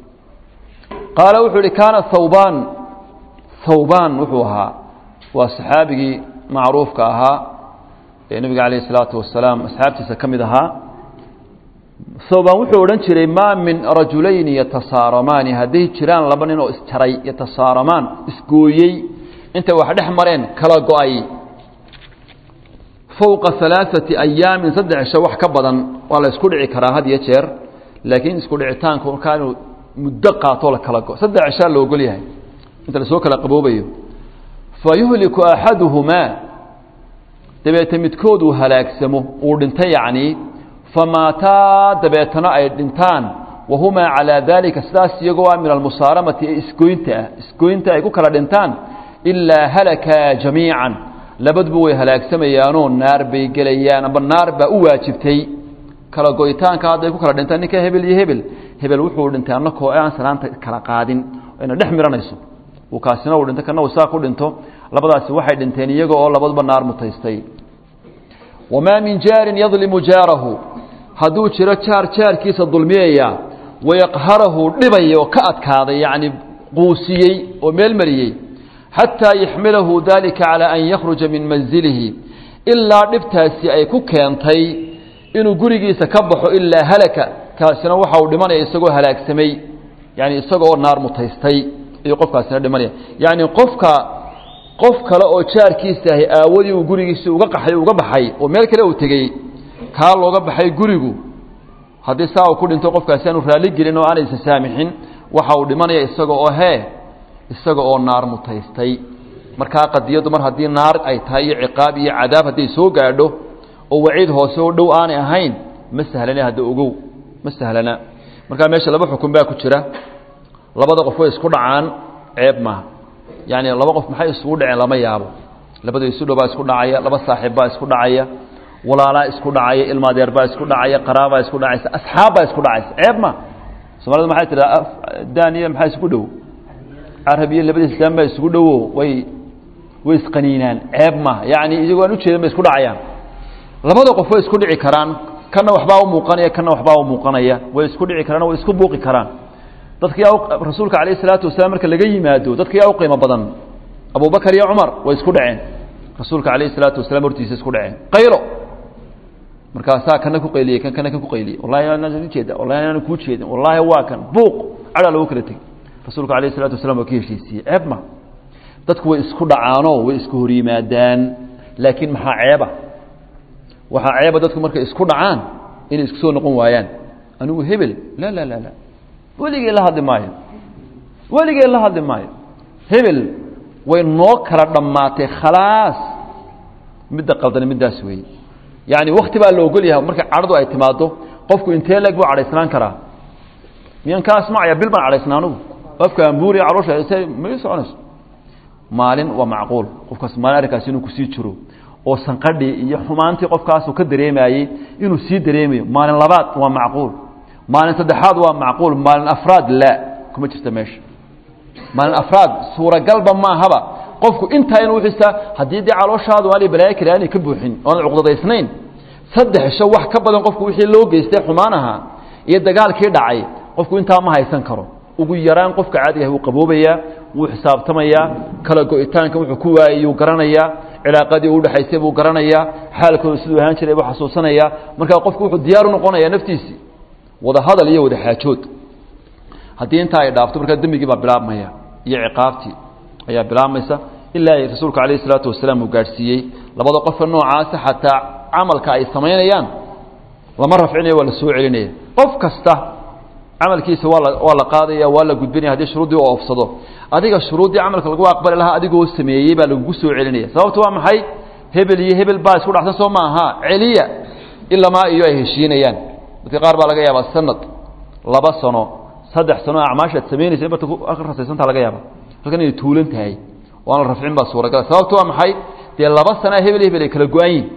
qaala wuxuu ihi kaana thawbaan thawbaan wuxuu ahaa waa saxaabigii macruufka ahaa ee nebiga calayh isalaatu wasalaam asxaabtiisa ka mid ahaa thawbaan wuxuu odhan jiray maa min rajulayni yatasaaramaani hadday jiraan laba nin oo isjaray yatasaaramaan isgooyey intay wax dhex mareen kala go-ay fowqa alaaثati ayaamin saddex cisho wax ka badan waa la isku dhici karaa had iyo jeer laakiin isku dhicitaanku markaa inuu muddo qaatoo la kala go saddex cishaa la ogol yahay inta lasoo kala qaboobayo fa yuhliku axaduhumaa dabeete midkood uu halaagsamo uu dhinto yacnii famaataa dabeetana ay dhintaan wahumaa calaa daalika sidaas iyagoo ah min almusaaramati ee isgoynta ah isgoynta ay ku kala dhintaan ilaa halakaa jamiican labaduba way halaagsamayaanoo naar bay gelayaan amba naar baa u waajibtay kala go'itaanka hadday ku kala dhintaan ninka hebel iyo hebel hebel wuxuu dhintay annakoo aan salaanta kala qaadin ayna dhex miranayso uu kaasina uu dhinto kana uu saa ku dhinto labadaasi waxay dhinteen iyaga oo labaduba naar mutaystay wamaa min jaarin yadlimu jaarahu hadduu jiro jaar jaarkiisa dulmiyaya wayaqharahu dhibaya oo ka adkaaday yacni quusiyey oo meel mariyey xataa yaxmilahu dalika calaa an yakhruja min manzilihi ilaa dhibtaasi ay ku keentay inuu gurigiisa ka baxo ilaa halaka kaasina waxa uu dhimanaya isagoo halaagsamay yani isagoo naar mutaystay ayuu qofkaasina dhimanaya yacni qofka qof kale oo jaarkiisa ahi aawadii uu gurigiisi uga qaxay uga baxay oo meel kale uu tegey kaa looga baxay gurigu haddii saa uu ku dhinto qofkaasi aanu raalli gelin oo aanaysan saamixin waxa uu dhimanaya isaga oo hee isaga oo naar mutaystay markaa qadiyaddu mar haddii naar ay tahay iyo ciqaab iyo cadaab hadday soo gaadho oo waciid hoose oo dhow aanay ahayn ma sahlana hadda ogow ma sahlana markaa meesha laba xukun baa ku jira labada qof way isku dhacaan ceeb maaha yacni laba qof maxay isugu dhaceen lama yaabo labada isu dhow baa isku dhacaya laba saaxiib baa isku dhacaya walaalaa isku dhacaya ilmaadeer baa isku dhacaya qaraabaa isku dhacaysa asxaab baa isku dhacaysa ceeb ma soomaalida maxay tidhaha daniya maxaa isku dhow carabiya labadiis islaan baa isugu dhowo way way isqaniinaan ceeb maaha yacni iyagoo aan ujeedin bay isku dhacayaan labada qof way isku dhici karaan kana waxbaa u muuqanaya kana waxbaa u muuqanaya way isku dhici karaan way isku buuqi karaan dadka yaa rasuulka calayh isalaatu wasalaam marka laga yimaado dadka yaa u qiimo badan abubakar iyo cumar way isku dhaceen rasuulka calayh isalaatu wasalaam hortiisa isku dhaceen qaylo markaasaa kana ku qayliyey kan kana kan ku qayliyey wallahi anaan ujeeda wallahi anaan kuu jeedin wallahi waa kan buuq cadhaa lagu kala tegey rasuulka calayh isalaatu wasalaam waa ka heshiisiiyey ceeb ma dadku way isku dhacaanoo way isku hor yimaadaan laakiin maxaa ceeba waxaa ceeba dadku markay isku dhacaan inay isku soo noqon waayaan anigu hebel la la la la weligee la hadli maayo weligee la hadli maayo hebel way noo kala dhammaatay khalaas midda qaldani middaas weeye yacni wakti baa la ogol yahay marka cadhadu ay timaado qofku intee leeg buu cadhaysnaan karaa miyaan ka asmacaya bil baan cadhaysnaa anugu qofka ambuuriya caloosha may soconayso maalin waa macquul qofkaas maalin arrinkaasi inuu kusii jiro oo sanqadhii iyo xumaantii qofkaasu ka dareemayey inuu sii dareemayo maalin labaad waa macquul maalin saddexaad waa macquul maalin afraad laa kuma jirta meesha maalin afraad suuragalba maahaba qofku intaa inuu xisaa haddii dee calooshaadu aanay balaayo kale aanay ka buuxin oonad cuqdadaysnayn saddex sho wax ka badan qofku wixii loo geystay xumaan ahaa iyo dagaalkii dhacay qofku intaa ma haysan karo ugu yaraan qofka caadiga wuu qaboobayaa wuu xisaabtamayaa kala go-itaanka wuxuu ku waayey yuu garanayaa cilaaqadii u udhexaysay buu garanayaa xaalkooda siduu ahaan jiray buu xasuusanayaa markaa qofku wuxuu diyaar u noqonayaa naftiisii wada hadal iyo wada xaajood haddii intaa ay dhaafto markaa dembigii baa bilaabmaya iyo ciqaabtii ayaa bilaabmaysa ilaa ay rasuulku calayh isalaatu wasalaam uu gaadhsiiyey labada qofka noocaasa xataa camalka ay samaynayaan lama rafcinaya waa la soo celinaya qof kasta camalkiisa waa la waa la qaadaya waa la gudbinaya haddii shuruuddii u oofsado adiga shuruuddii camalka lagu aqbali lahaa adigoo sameeyey baa lagugu soo celinaya sababta waa maxay hebel iyo hebel baa isku dhacsan soo maaha celiya ilamaa iyo ay heshiinayaan dadka qaar baa laga yaabaa sanad laba sano saddex sano acmaashaad samaynaysa in barta ka rasaysanta laga yaaba halkan inay tuulan tahay oo aan la rafcin baa suuragala sababta waa maxay dee laba sanaa hebel hebel ay kala go-an yihin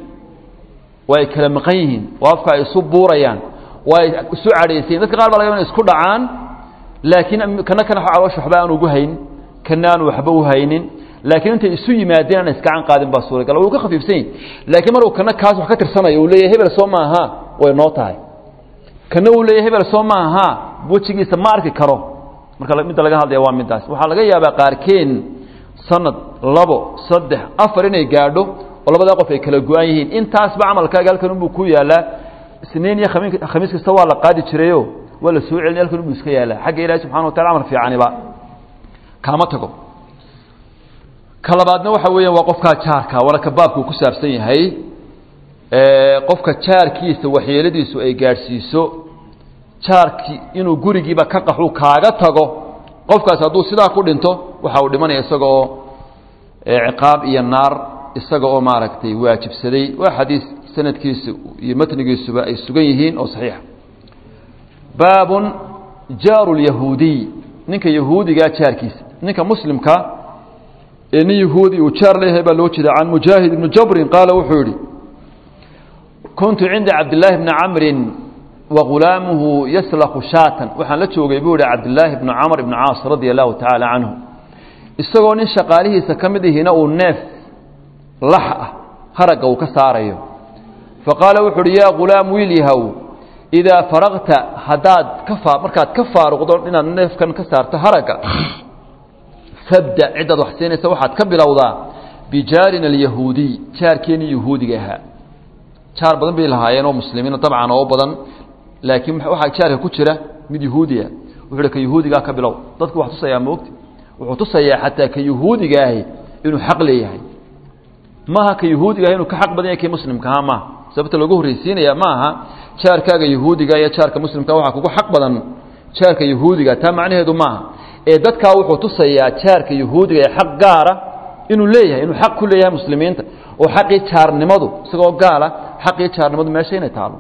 waa ay kala maqan yihiin oo afka ay isu buurayaan waa ay isu cadhaysayin dadka qaar baa laga yaba inay isku dhacaan laakiin kana kana caloosh waxba aan ugu hayn kana aan waxba u haynin laakiin intay isu yimaadeen aan iskacan qaadin baa suuragal wuu ka khafiifsan yihin laakiin maruu kana kaas wax ka tirsanayo uu leeyahay hebel soo maaha way noo tahay kana uu leeyahay hebel soo maaha wejigiisa ma arki karo marka midda laga hadlaya waa middaas waxaa laga yaabaa qaarkeen sanad labo saddex afar inay gaadho oo labadaa qof ay kala go-an yihiin intaasba camalkaaga halkan unbuu ku yaalaa isniin iyo khamiin khamiis kasta waa la qaadi jirayo waa la soo celin halkan unbuu iska yaalaa xagga ilahi subxana watala camal fiicaniba kaama tago ka labaadna waxa weeyaan waa qofkaa jaarka waana ka baabkuu ku saabsan yahay qofka jaarkiisa waxyeeladiisu ay gaadhsiiso jaarkii inuu gurigiiba ka qaxu kaaga tago qofkaas hadduu sidaa ku dhinto waxa uu dhimanaya isaga oo ciqaab iyo naar isaga oo maaragtay waajibsaday waa xadiis sanadkiisu iyo matnigiisuba ay sugan yihiin oo saxiixa baabun jaaru lyahuudiy ninka yahuudigaa jaarkiisa ninka muslimka ee nin yahuudi uu jaar leeyahay baa loo jeeda can mujaahid ibni jabrin qaala wuxuu yidhi kuntu cinda cabdillaahi bni camrin wagulaamuhu yaslaqu shaatan waxaan la joogay buu ihi cabdillaahi bni camr ibni caas radia allahu tacaala canhu isagoo nin shaqaalihiisa ka mid ihina uu neef lax ah haragga uu ka saarayo faqaala wuxu uhi yaa ghulaam wiil yahow idaa faraqta haddaad ka faa markaad ka faaruqdo inaad neefkan ka saarto haragga fabda ciddaad wax siinaysa waxaad ka bilowdaa bijaarina alyahuudiy jaarkeenii yahuudiga ahaa jaar badan bay lahaayeen oo muslimiina dabcan oo badan laakiin waxaa jaarka ku jira mid yahuudiya wuxuu ka yahuudigaa ka bilow dadku wax tusayaa moogti wuxuu tusayaa xataa ka yahuudiga ahi inuu xaq leeyahay maaha ka yahuudiga ahi inuu ka xaq badan yahay kii muslimkaha maaha sababta loogu horreysiinaya maaha jaarkaaga yahuudiga iyo jaarka muslimka waxaa kugu xaq badan jaarka yahuudiga taa macnaheedu maaha ee dadkaa wuxuu tusayaa jaarka yahuudiga ee xaq gaara inuu leeyahay inuu xaq ku leeyahay muslimiinta oo xaqii jaarnimadu isagoo gaala xaqii jaarnimadu meesha inay taalo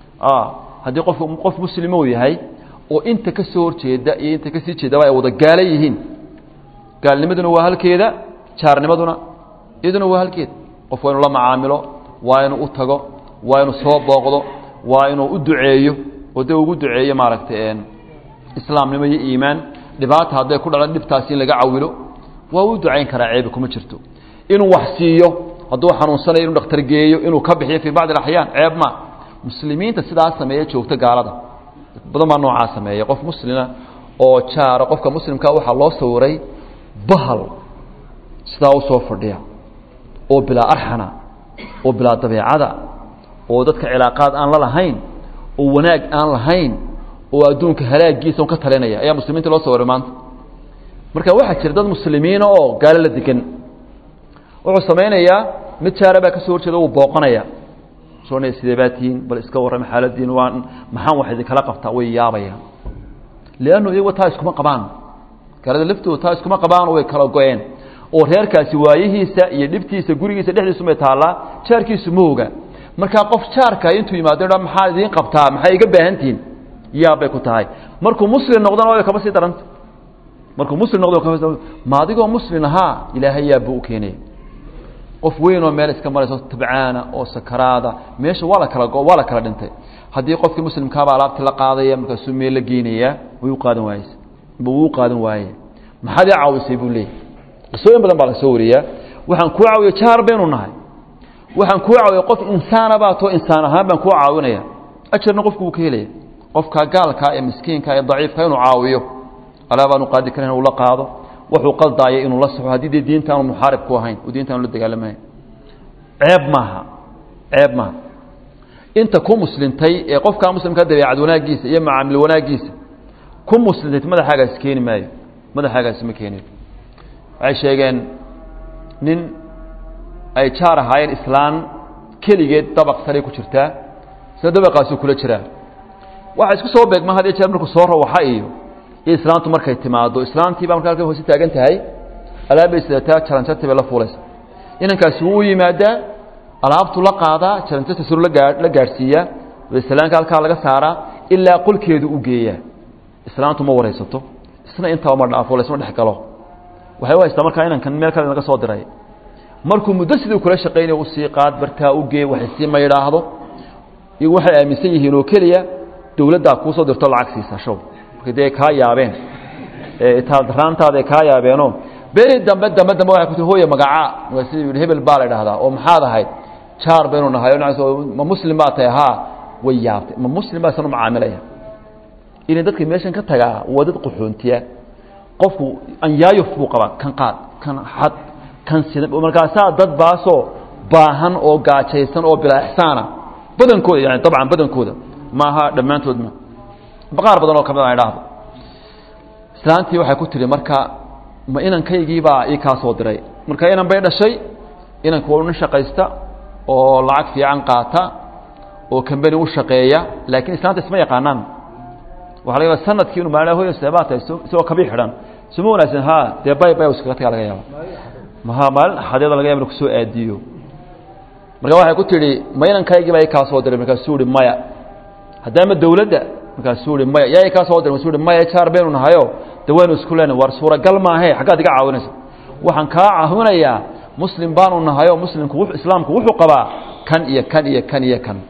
haddii qof qof muslima uu yahay oo inta ka soo horjeeda iyo inta kasii jeedaba ay wada gaala yihiin gaalnimaduna waa halkeeda jaarnimaduna iyaduna waa halkeeda qof waa inuu la macaamilo waa inuu u tago waa inuu soo booqdo waa inuu u duceeyo oo dee ugu duceeyo maaragtay islaamnimo iyo iimaan dhibaata hadday ku dhalan dhibtaasi in laga cawilo waa u ducayn karaa ceebi kuma jirto inuu wax siiyo hadduu xanuunsanayo inuu dhakhtar geeyo inuu ka bixiyo fii bacdi alaxyaan ceeb ma muslimiinta sidaa sameeya joogta gaalada badan baa noocaa sameeya qof muslima oo jaara qofka muslimka waxaa loo sawiray bahal sidaa usoo fadhiya oo bilaa arxana oo bilaa dabeecada oo dadka cilaaqaad aan la lahayn oo wanaag aan lahayn oo adduunka halaagiisa un ka talinaya ayaa muslimiinta loo sawiray maanta marka waxaa jira dad muslimiina oo gaalo la degan wuxuu samaynayaa mid jaara baa ka soo horjeeda wuu booqanaya soonaya sidee baa tihiin bal iska warrama xaaladiin waa maxaan wax idinkala qabtaa way yaabayaan liannu iyagu taa iskuma qabaan gaalada laftooda taa iskuma qabaan way kala go-een oo reerkaasi waayihiisa iyo dhibtiisa gurigiisa dhexdiisumay taallaa jaarkiisu ma oga markaa qof jaarka intuu yimaado dha maxaa idiin qabtaa maxay iga baahantihiin yaabbay ku tahay markuu muslim noqdana way kaba sii daranta markuu muslim noqdo ma adigoo muslim ahaa ilaahay yaabbu u keenaya qof weyn oo meel iska marayso tabcaana oo sakaraada meesha waa la kala waa la kala dhintay haddii qofkii muslimkaaba alaabtii la qaadaya markaasuu meel la geynayaa way u qaadan waayes wuu u qaadan waaye maxaad ii caawisay buu leeyahy qisooyin badan baa la soo wariyaa waxaan kuu caawiya jaar baynu nahay waxaan kuu caawiya qof insaana baa too insaan ahaan baan kuu caawinaya ajarna qofku wuu ka helaya qofka gaalka ee miskiinka ee daciifka inuu caawiyo alaabaanu qaadi karan uu la qaado wuxuu qaldaaya inuu la saxo haddii dee diinta aanu muxaarib ku ahayn oo diinta aanu la dagaalamahayn ceeb maaha ceeb maaha inta ku muslimtay ee qofkaa muslimka dabeecad wanaaggiisa iyo macaamil wanaaggiisa ku muslimtay madaxaagaasi keeni maayo madaxaagaasi ma keenayo waxay sheegeen nin ay jaar ahaayeen islaan keligeed dabaq saray ku jirtaa sida dabaqaasuu kula jiraa waxa isku soo beegma had iyo jeer markuu soo rawaxa iyo iyo islaantu markay timaado islaantii baa marka halkan hoose taagan tahay alaabbay sidataa jaranjarti bay la fuulaysa inankaasi wuu u yimaadaa alaabtu la qaadaa jaranjarta suru lagaa la gaadhsiiyaa waislaanka halkaa laga saaraa ilaa qolkeedu u geeyaa islaantu ma waraysato isna intaba ma dhaafo laysma dhex galo waxay u haystaa markaa inankan meel kale naga soo diray markuu muddo sidii kula shaqaynaya usii qaad bartaa u gee wax sii ma yidhaahdo iyagu waxay aaminsan yihiin oo keliya dawladdaa kuusoo dirto lacag siisa show marka dee kaa yaabeen itaaldaraantaada kaa yaabeenoo beri dambe dambe dambe waxay ku tii hooye magacaa markaasi yidhi hebel baa la idhaahdaa oo maxaad ahayd jaar baynu nahay ma muslim baa tahay haa way yaabtay ma muslim baa isanu macaamilaya ilan dadka meeshan ka tagaa waa dad qaxoontiya qofku anyaayuf buu qabaa kan qaad kan xad kan sida markaasaa dad baasoo baahan oo gaajaysan oo bilaa ixsaana badankooda yani dabcan badankooda maaha dhammaantood ma qaar badan oo kamid a idhaahdo islaantii waxay ku tihi marka ma inankaygiibaa ii kaa soo diray marka inan bay dhashay inanku waa nin shaqaysta oo lacag fiican qaata oo kambani u shaqeeya laakiin islaanta isma yaqaanaan waxa laga yaaba sanadkii inu maalin hoyo seebaa tahay isagoo kabii xidhan suma wanaagsan ha dee bay bay iskaga tagaa laga yaaba maha maalin axadeeda laga yaba inu kusoo aadiyo marka waxay ku tidhi ma inankaygiibaa ii kaa soo diray markaasuu ihi maya haddaama dawladda markaasuu ihi maya yaa ii kaa soo diray markaasuu ihi maya jaar baynu nahayo de waynu isku leenahay war suuragal maahe xaggaad iga caawinaysa waxaan kaa caawinayaa muslim baanu nahayo muslimku islaamku wuxuu qabaa kan iyo kan iyo kan iyo kan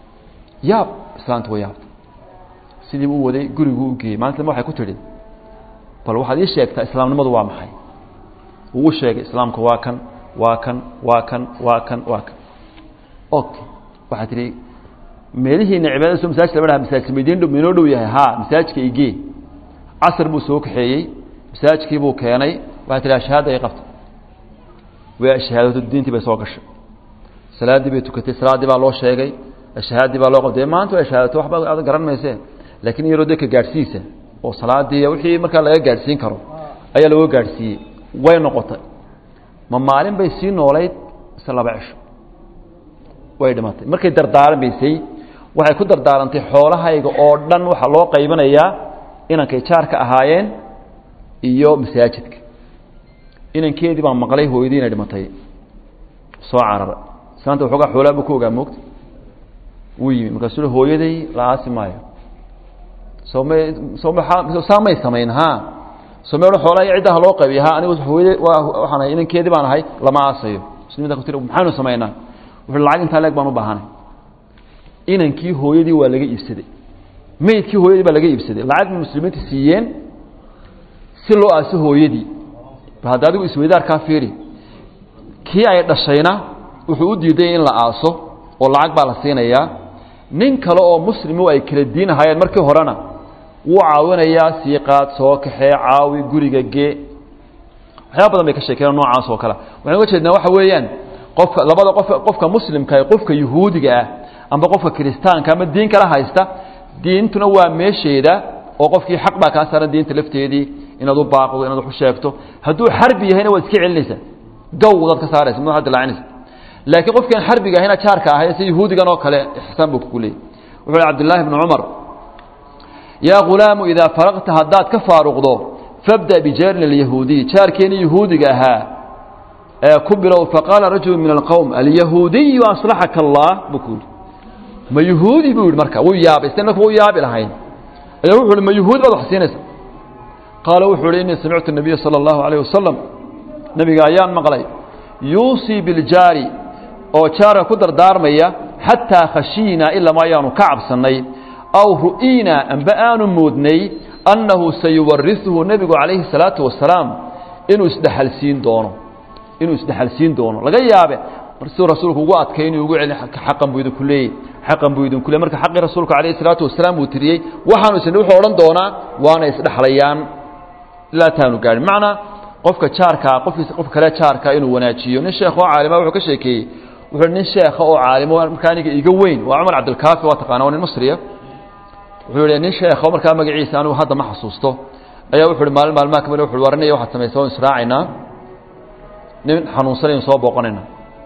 yaab islaanta wa yaabta sidii u waday guriguu u geeyey maalinta dambe waxay ku tidhi bal waxaad ii sheegtaa islaamnimadu waa maxay wuu u sheegay islaamku waa kan waa kan waa kan waa kan waa kan okay waxaad tidhi meelihiina cibaadada soo masaajid lama dhaha masaajid maydin dhow minoo dhow yahay haa masaajidka igee casar buu soo kaxeeyey masaajidkii buu keenay waxay tihi shahaada ay qabta way shahaadato diintii bay soo gashay salaaddii bay tukatay salaaddii baa loo sheegay shahaadii baa loo qabtay maanta ay shahaadato waxba aad garan mayse laakiin iyaroo dee ka gaadhsiisa oo salaadii wixii markaa laga gaadhsiin karo ayaa looga gaadhsiiyey way noqotay ma maalin bay sii noolayd ise laba cisho way dhimatay markay dardaarmaysay waxay ku dardaarantay xoolahayga oo dhan waxaa loo qaybanayaa inankay jaarka ahaayeen iyo masaajidka inankeedii baan maqlay hooyadii inay dhimatay soo carara islaanta waxoogaa xoolaa buu ku ogaa moogta wuu yimi markaasuu hooyaday la aasi maayo sooma sooma saa may samayn ha soome odhan xoolaha ciddaha loo qaybiya ha anigu hooyada waa waxaan ahay inankeedii baan ahay lama aasayo muslimiinta ku tiri maxaanu samaynaa wuxuu lacag intaa leeg baan u baahanay inankii hooyadii waa laga iibsaday meydkii hooyadii baa laga iibsaday lacag bay muslimiinta siiyeen si loo aaso hooyadii hadda adigu isweydaarkaa fiiri kii ay dhashayna wuxuu u diiday in la aaso oo lacag baa la siinayaa nin kale oo muslimu ay kala diinahayeen markii horena wuu caawinayaa siiqaad soo kaxee caawi guriga gee waxyaaba badan bay ka sheekeen noocaas oo kale waxaan uga jeednaa waxa weeyaan qofka labada qof qofka muslimka qofka yuhuudiga ah amba qofka kiristaanka ama diin kala haysta diintuna waa meesheeda oo qofkii xaq baa kaa saaran diinta lafteedii inaad u baaqdo inaad wax u sheegto hadduu xarbi yahayna waad iska celinaysaa gawdaad ka saaraysa madaxa dilaacinaysa laakiin qofkaan xarbiga ahayna jaarka ahay si yahuudigan oo kale ixsaan buu kugu leeyay wuxuu hi cabdillaahi bni cumar yaa ghulaamu idaa faraqta haddaad ka faaruqdo fabda bijaarin alyahuudiy jaarkeeni yahuudiga ahaa ee ku bilow faqaala rajulu min alqowm alyahuudiyu aslaxaka allah buu ku yidhi ma yahuudi buu yidhi marka wuu yaabay isna marka wuu yaabi lahayn ayaa wuxu uhi ma yahuudi baad wax siinaysa qaala wuxuu uhi innii samictu nabiya sala allahu alayh wasalam nebiga ayaan maqlay yuusii biljaari oo jaarka ku dardaarmaya xataa khashiinaa ilama ayaanu ka cabsannay aw ru'iinaa amba aanu moodnay annahu sayuwarisuhu nebigu calayhi salaatu wasalaam inuu isdhexalsiin doono inuu isdhexalsiin doono laga yaabe siduu rasuulku ugu adkay inuu ugu celi xaqan buu idinku leeyey xaqan buu idinku leey marka xaqii rasuulku calayhi salaatu wasalaam uu tiriyey waxaanu isna wuxuu odhan doonaa waana isdhexlayaan ilaa taanu gaadhin macnaa qofka jaarkaa qofkiisa qof kale jaarka inuu wanaajiyo nin sheekh oo caalima wuxuu ka sheekeeyey wuxuu nin sheekha oo caalimo markaa aniga iga weyn waa cumar cabdilkaafi waa taqaana waa nin masriya wuxuu yihi nin sheekho markaa magaciisa anigu hadda ma xasuusto ayaa wuxu uhi maalin maalmaha kamid wuxu warinaya waxaad samaysa waan israacaynaa nin xanuunsanaynu soo booqanayna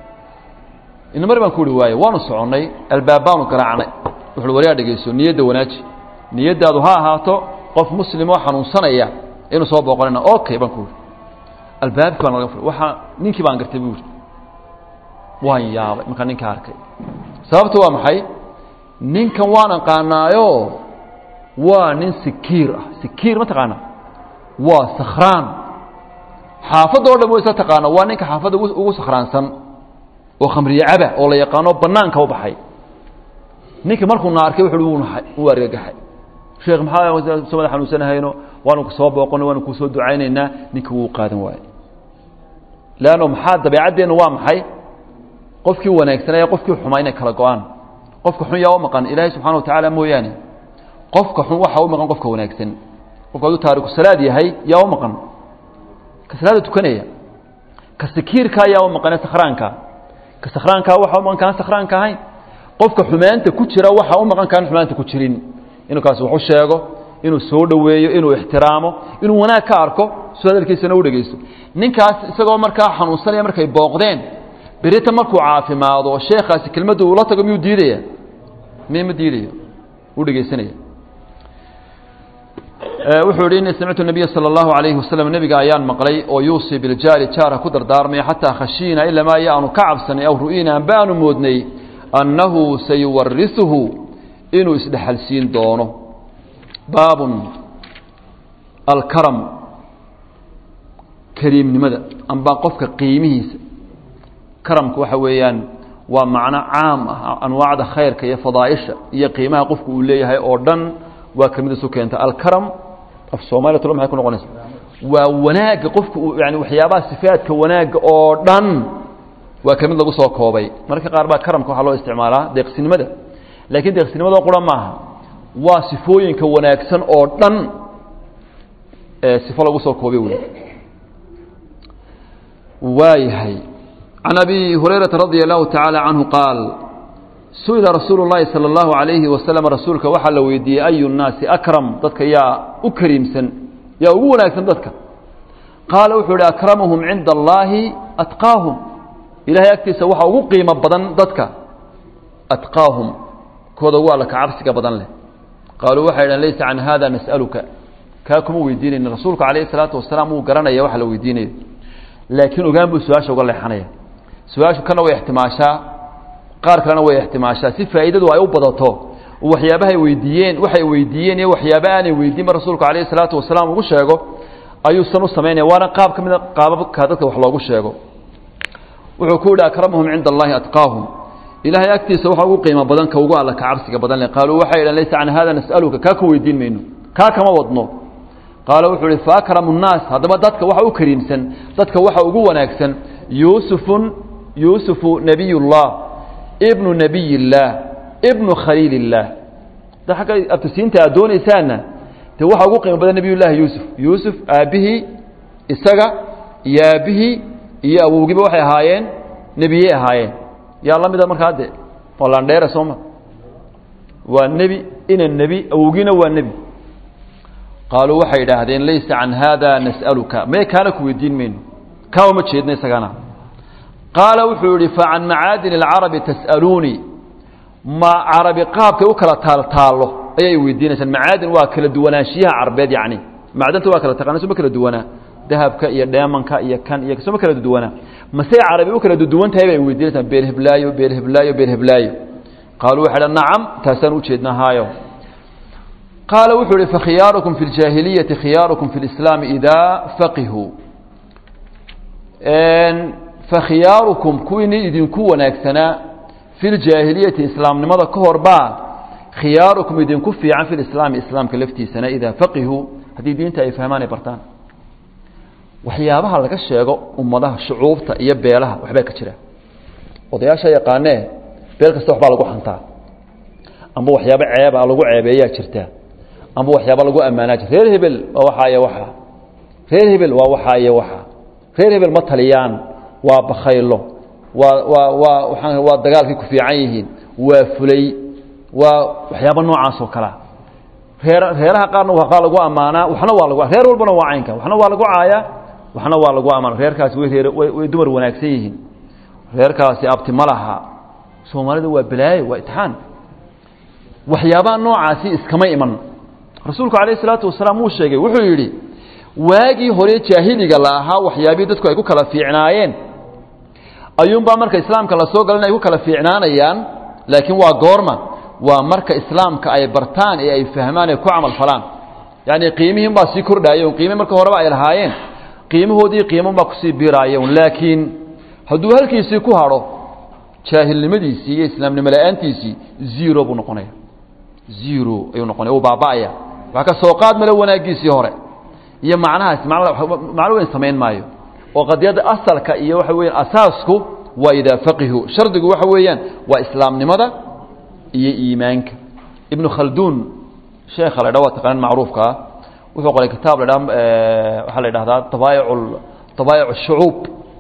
ina mari baan ku uhi waaye waanu soconnay albaab baanu garaacnay wuxuui waryaa dhegeyso niyadda wanaaji niyaddaadu ha ahaato qof muslim oo xanuunsanaya inuu soo booqanayna okay baan ku uhi albaabkii baan laga furay waxaa ninkii baan gartay buu yihi waan yaabay markaa ninka arkay sababta waa maxay ninkan waan aqaanaayo waa nin sikiir ah sikiir ma taqaana waa sakhraan xaafadda o dhan wa isla taqaana waa ninka xaafadda ugu sakhraansan oo khamriye caba oo la yaqaano banaanka u baxay ninka markuu na arkay wuxu uu naxay uu argagaxay sheekh maxaa somada xanuunsanahayno waanu ku soo booqona waanu kusoo ducaynaynaa ninka wuu qaadan waaye leanno maxaa dabeecaddeennu waa maxay qofkii wanaagsanaya qofkii xumaa inay kala go-aan qofka xun yaa u maqan ilaahay subxana wa tacaala mooyaane qofka xun waxaa u maqan qofka wanaagsan qofka hadduu taariku salaad yahay yaa u maqan ka salaada tukanaya ka sikiirkaa yaa u maqane sakhraanka ka sakhraankaa waxaa u maqan kaan sakhraanka ahayn qofka xumaanta ku jira waxaa u maqan kaan xumaanta ku jirin inuu kaasi wax u sheego inuu soo dhoweeyo inuu ixtiraamo inuu wanaag ka arko soo hadalkiisana u dhegeysto ninkaas isagoo markaa xanuunsanaya markay booqdeen berita markuu caafimaado sheekaasi kelmaddu ula tago miyuu diidaya mi ma diidayo u dhegeysanaya wuxuu yihi ini samictu nabiya salى اllahu alayhi wasalam nebiga ayaan maqlay oo yuusii biljaari jaarha ku dardaarmaya xataa khashiina ilamaa iyo aanu ka cabsanay aw ru'ina amba aanu moodnay annahu sayuwarisuhu inuu isdhexalsiin doono baabun alkaram kariimnimada amba qofka qiimihiisa karamku waxa weeyaan waa macno caam ah anwaacda khayrka iyo fadaaisha iyo qiimaha qofku uu leeyahay oo dhan waa kelmid isu keenta alkaram af soomaliya talo maxay ku noqonaysa waa wanaagga qofku uu yani waxyaabaha sifaadka wanaagga oo dhan waa kelmid lagu soo koobay mararka qaar baa karamka waxaa loo isticmaalaa deeqsinimada laakiin deeqsinimadoo qura maaha waa sifooyinka wanaagsan oo dhan ee sifo lagu soo koobay wey waayahay can abi hurayrata radia allahu tacaala canhu qaal su-ila rasuulu llaahi sala allahu calayhi wasalam rasuulka waxaa la weydiiyey ayu nnaasi akram dadka yaa u kariimsan yaa ugu wanaagsan dadka qaala wuxuu ihi akramuhum cinda allaahi atqaahum ilahay agtiisa waxaa ugu qiimo badan dadka atqaahum kooda ugu alla ka cabsiga badan leh qaaluu waxay idhahen laysa can hada nas'aluka kaa kuma weydiinayna rasuulku calayhi salaatu wasalaam wuu garanaya waxa la weydiinayo laakiin ogaan buu su-aasha uga leexanaya su-aashu kana way ixtimaashaa qaar kalena way ixtimaashaa si faa'iidadu ay u badato waxyaabahay weydiiyeen waxay weydiiyeen iyo waxyaaba aanay weydiinba rasuulku calayhi salaatu wasalaam ugu sheego ayuu san u samaynaya waana qaab ka mida qaababka dadka wax loogu sheego wuxuu ku yihi akramuhum cinda allahi atqaahum ilaahay agtiisa waxa ugu qiimo badan ka ugu alla ka cabsiga badan leh qaaluu waxay idhahen laysa can hada nas'aluka kaa ku weydiin mayno kaa kama wadno qaala wuxuu ihi faakramu nnaas haddaba dadka waxa u kariimsan dadka waxa ugu wanaagsan yuusufun yuusufu nabiy llah ibnu nabiy illaah ibnu khaliil illaah da agga abtisiinta aad doonaysaana de waxa ugu qiimo badan nabiy llaahi yuusuf yuusuf aabbihii isaga iyo aabbihii iyo awowgiiba waxay ahaayeen nebiyey ahaayeen yaa la mida markaa de waa landheere sooma waa nebi ina nebi awowgiina waa nebi qaaluu waxay idhaahdeen laysa can hada nas'aluka mee kaana ku weydiin mayno kaa uma jeedno isagana qaala wuxuu yihi facan macaadin اlcarabi tas'aluunii ma carabi qaabkay u kala taaltaallo ayay weydiinaysaan macaadin waa kala duwanaanshiyaha carbeed yacni macdanta waa kala taqana soma kala duwanaa dahabka iyo dheemanka iyo kan iyo soma kala duwanaa masey carabi u kala duwan tahay bay weydiinaysaan beelheblaayo beelheblaayo beelheblaayo qaaluu waxay dhan nacam taasaan ujeedna haayo qaala wuxuu ihi fakhiyaarukum fi ljaahiliyati khiyaarukum fi lislaami idaa faqihuu fakhiyaarukum kuwiini idinku wanaagsanaa fi ljaahiliyati islaamnimada ka hor baa khiyaarukum idinku fiican fi lislaami islaamka laftiisana idaa faqihuu haddii diinta ay fahmaan ay bartaan waxyaabaha laga sheego ummadaha shucuubta iyo beelaha waxbaa ka jira odayaasha yaqaanee beel kasta waxbaa lagu xantaa amba waxyaabo ceeba lagu ceebeeyaa jirta amba waxyaaba lagu ammaanaa jir reer hebel waa waxaa iyo waxaa reer hebel waa waxaa iyo waxaa reer hebel ma taliyaan waa bakhaylo waa waa waa waaa waa dagaalkay ku fiican yihiin waa fulay waa waxyaaba noocaas oo kalea reer reeraha qaarna waa lagu ammaanaa waxna waa lagu reer walbana waa caynka waxna waa lagu caayaa waxna waa lagu ammaana reerkaasi way reer way dumar wanaagsan yihiin reerkaasi abti ma laha soomaalida waa balaayo waa itixaan waxyaabaha noocaasi iskama iman rasuulku calayh isalaatu wasalaam wuu sheegay wuxuu yidhi waagii hore jaahiliga la ahaa waxyaabihii dadku ay ku kala fiicnaayeen ayuunbaa marka islaamka la soo galan ay ku kala fiicnaanayaan laakiin waa goorma waa marka islaamka ay bartaan ee ay fahmaan ee ku camal falaan yacni qiimihiin baa sii kordhaayen qiimi marka horeba ay lahaayeen qiimahoodii qiiman baa kusii biiraayen laakiin hadduu halkiisii ku hadho jaahilnimadiisii iyo islaamnimo la-aantiisii zero buu noqonaya zero ayuu noqonaya uu baaba'aya wax ka soo qaad male wanaagiisii hore iyo macnahaasi macno weyn samayn maayo oo qadiyadda asalka iyo waxa weeyaan asaasku waa idaa faqihu shardigu waxa weeyaan waa islaamnimada iyo iimaanka ibnu khalduun sheekha la dha waa taqanan macruufka ah wuxuu qoray kitaab la dha waxaa la idhahdaa dabaayic dabaayic shucuub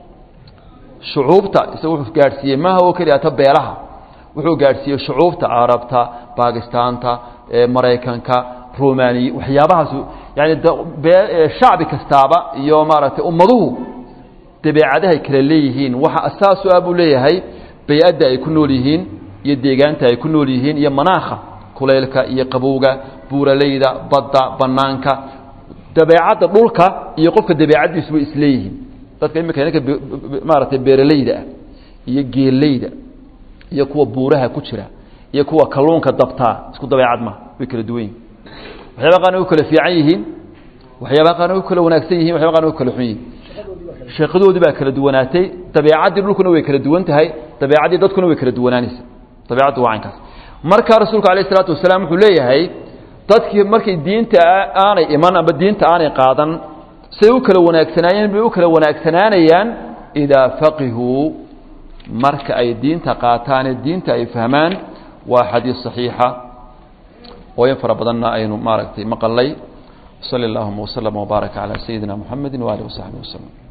shucuubta isaga wuxuu gaadhsiiyey maaha oo keliya ta beelaha wuxuu gaadhsiiyey shucuubta carabta baakistaanta maraykanka romaniya waxyaabahaas yani shacbi kastaaba iyo maaragtay ummaduhu dabeecadahay kala leeyihiin waxa asaasu ah buu leeyahay bay-adda ay ku nool yihiin iyo deegaanta ay ku nool yihiin iyo manaakha kulaylka iyo qabowga buuraleyda badda banaanka dabeecadda dhulka iyo qofka dabeecaddiisu way isleeyihiin dadka imika ninka maaragtay beeraleyda ah iyo geeleyda iyo kuwa buuraha ku jira iyo kuwa kalluunka dabtaa isku dabeecad ma way kala duwan yihin waxyaaba qaarna way kala fiican yihiin waxyaaba qaarna way kala wanaagsan yihin waxyaba qaarna way kala xun yihin sheekadoodii baa kala duwanaatay dabeecaddii dhulkuna way kala duwan tahay dabeecaddii dadkuna way kala duwanaanaysa dabeecaddu waa caynkaas markaa rasuulku alayh isalaatu wasalaam wuxuu leeyahay dadkii markay diinta aanay iman amba diinta aanay qaadan siday u kala wanaagsanaayeen bay u kala wanaagsanaanayaan idaa faqihuu marka ay diinta qaataane diinta ay fahmaan waa xadiis صaxiixa oo in fara badanna aynu maaragtay maqalay sali اllahuma wslm wbaaraka calى sayidina muxamedi waalihi wasaxbi waslm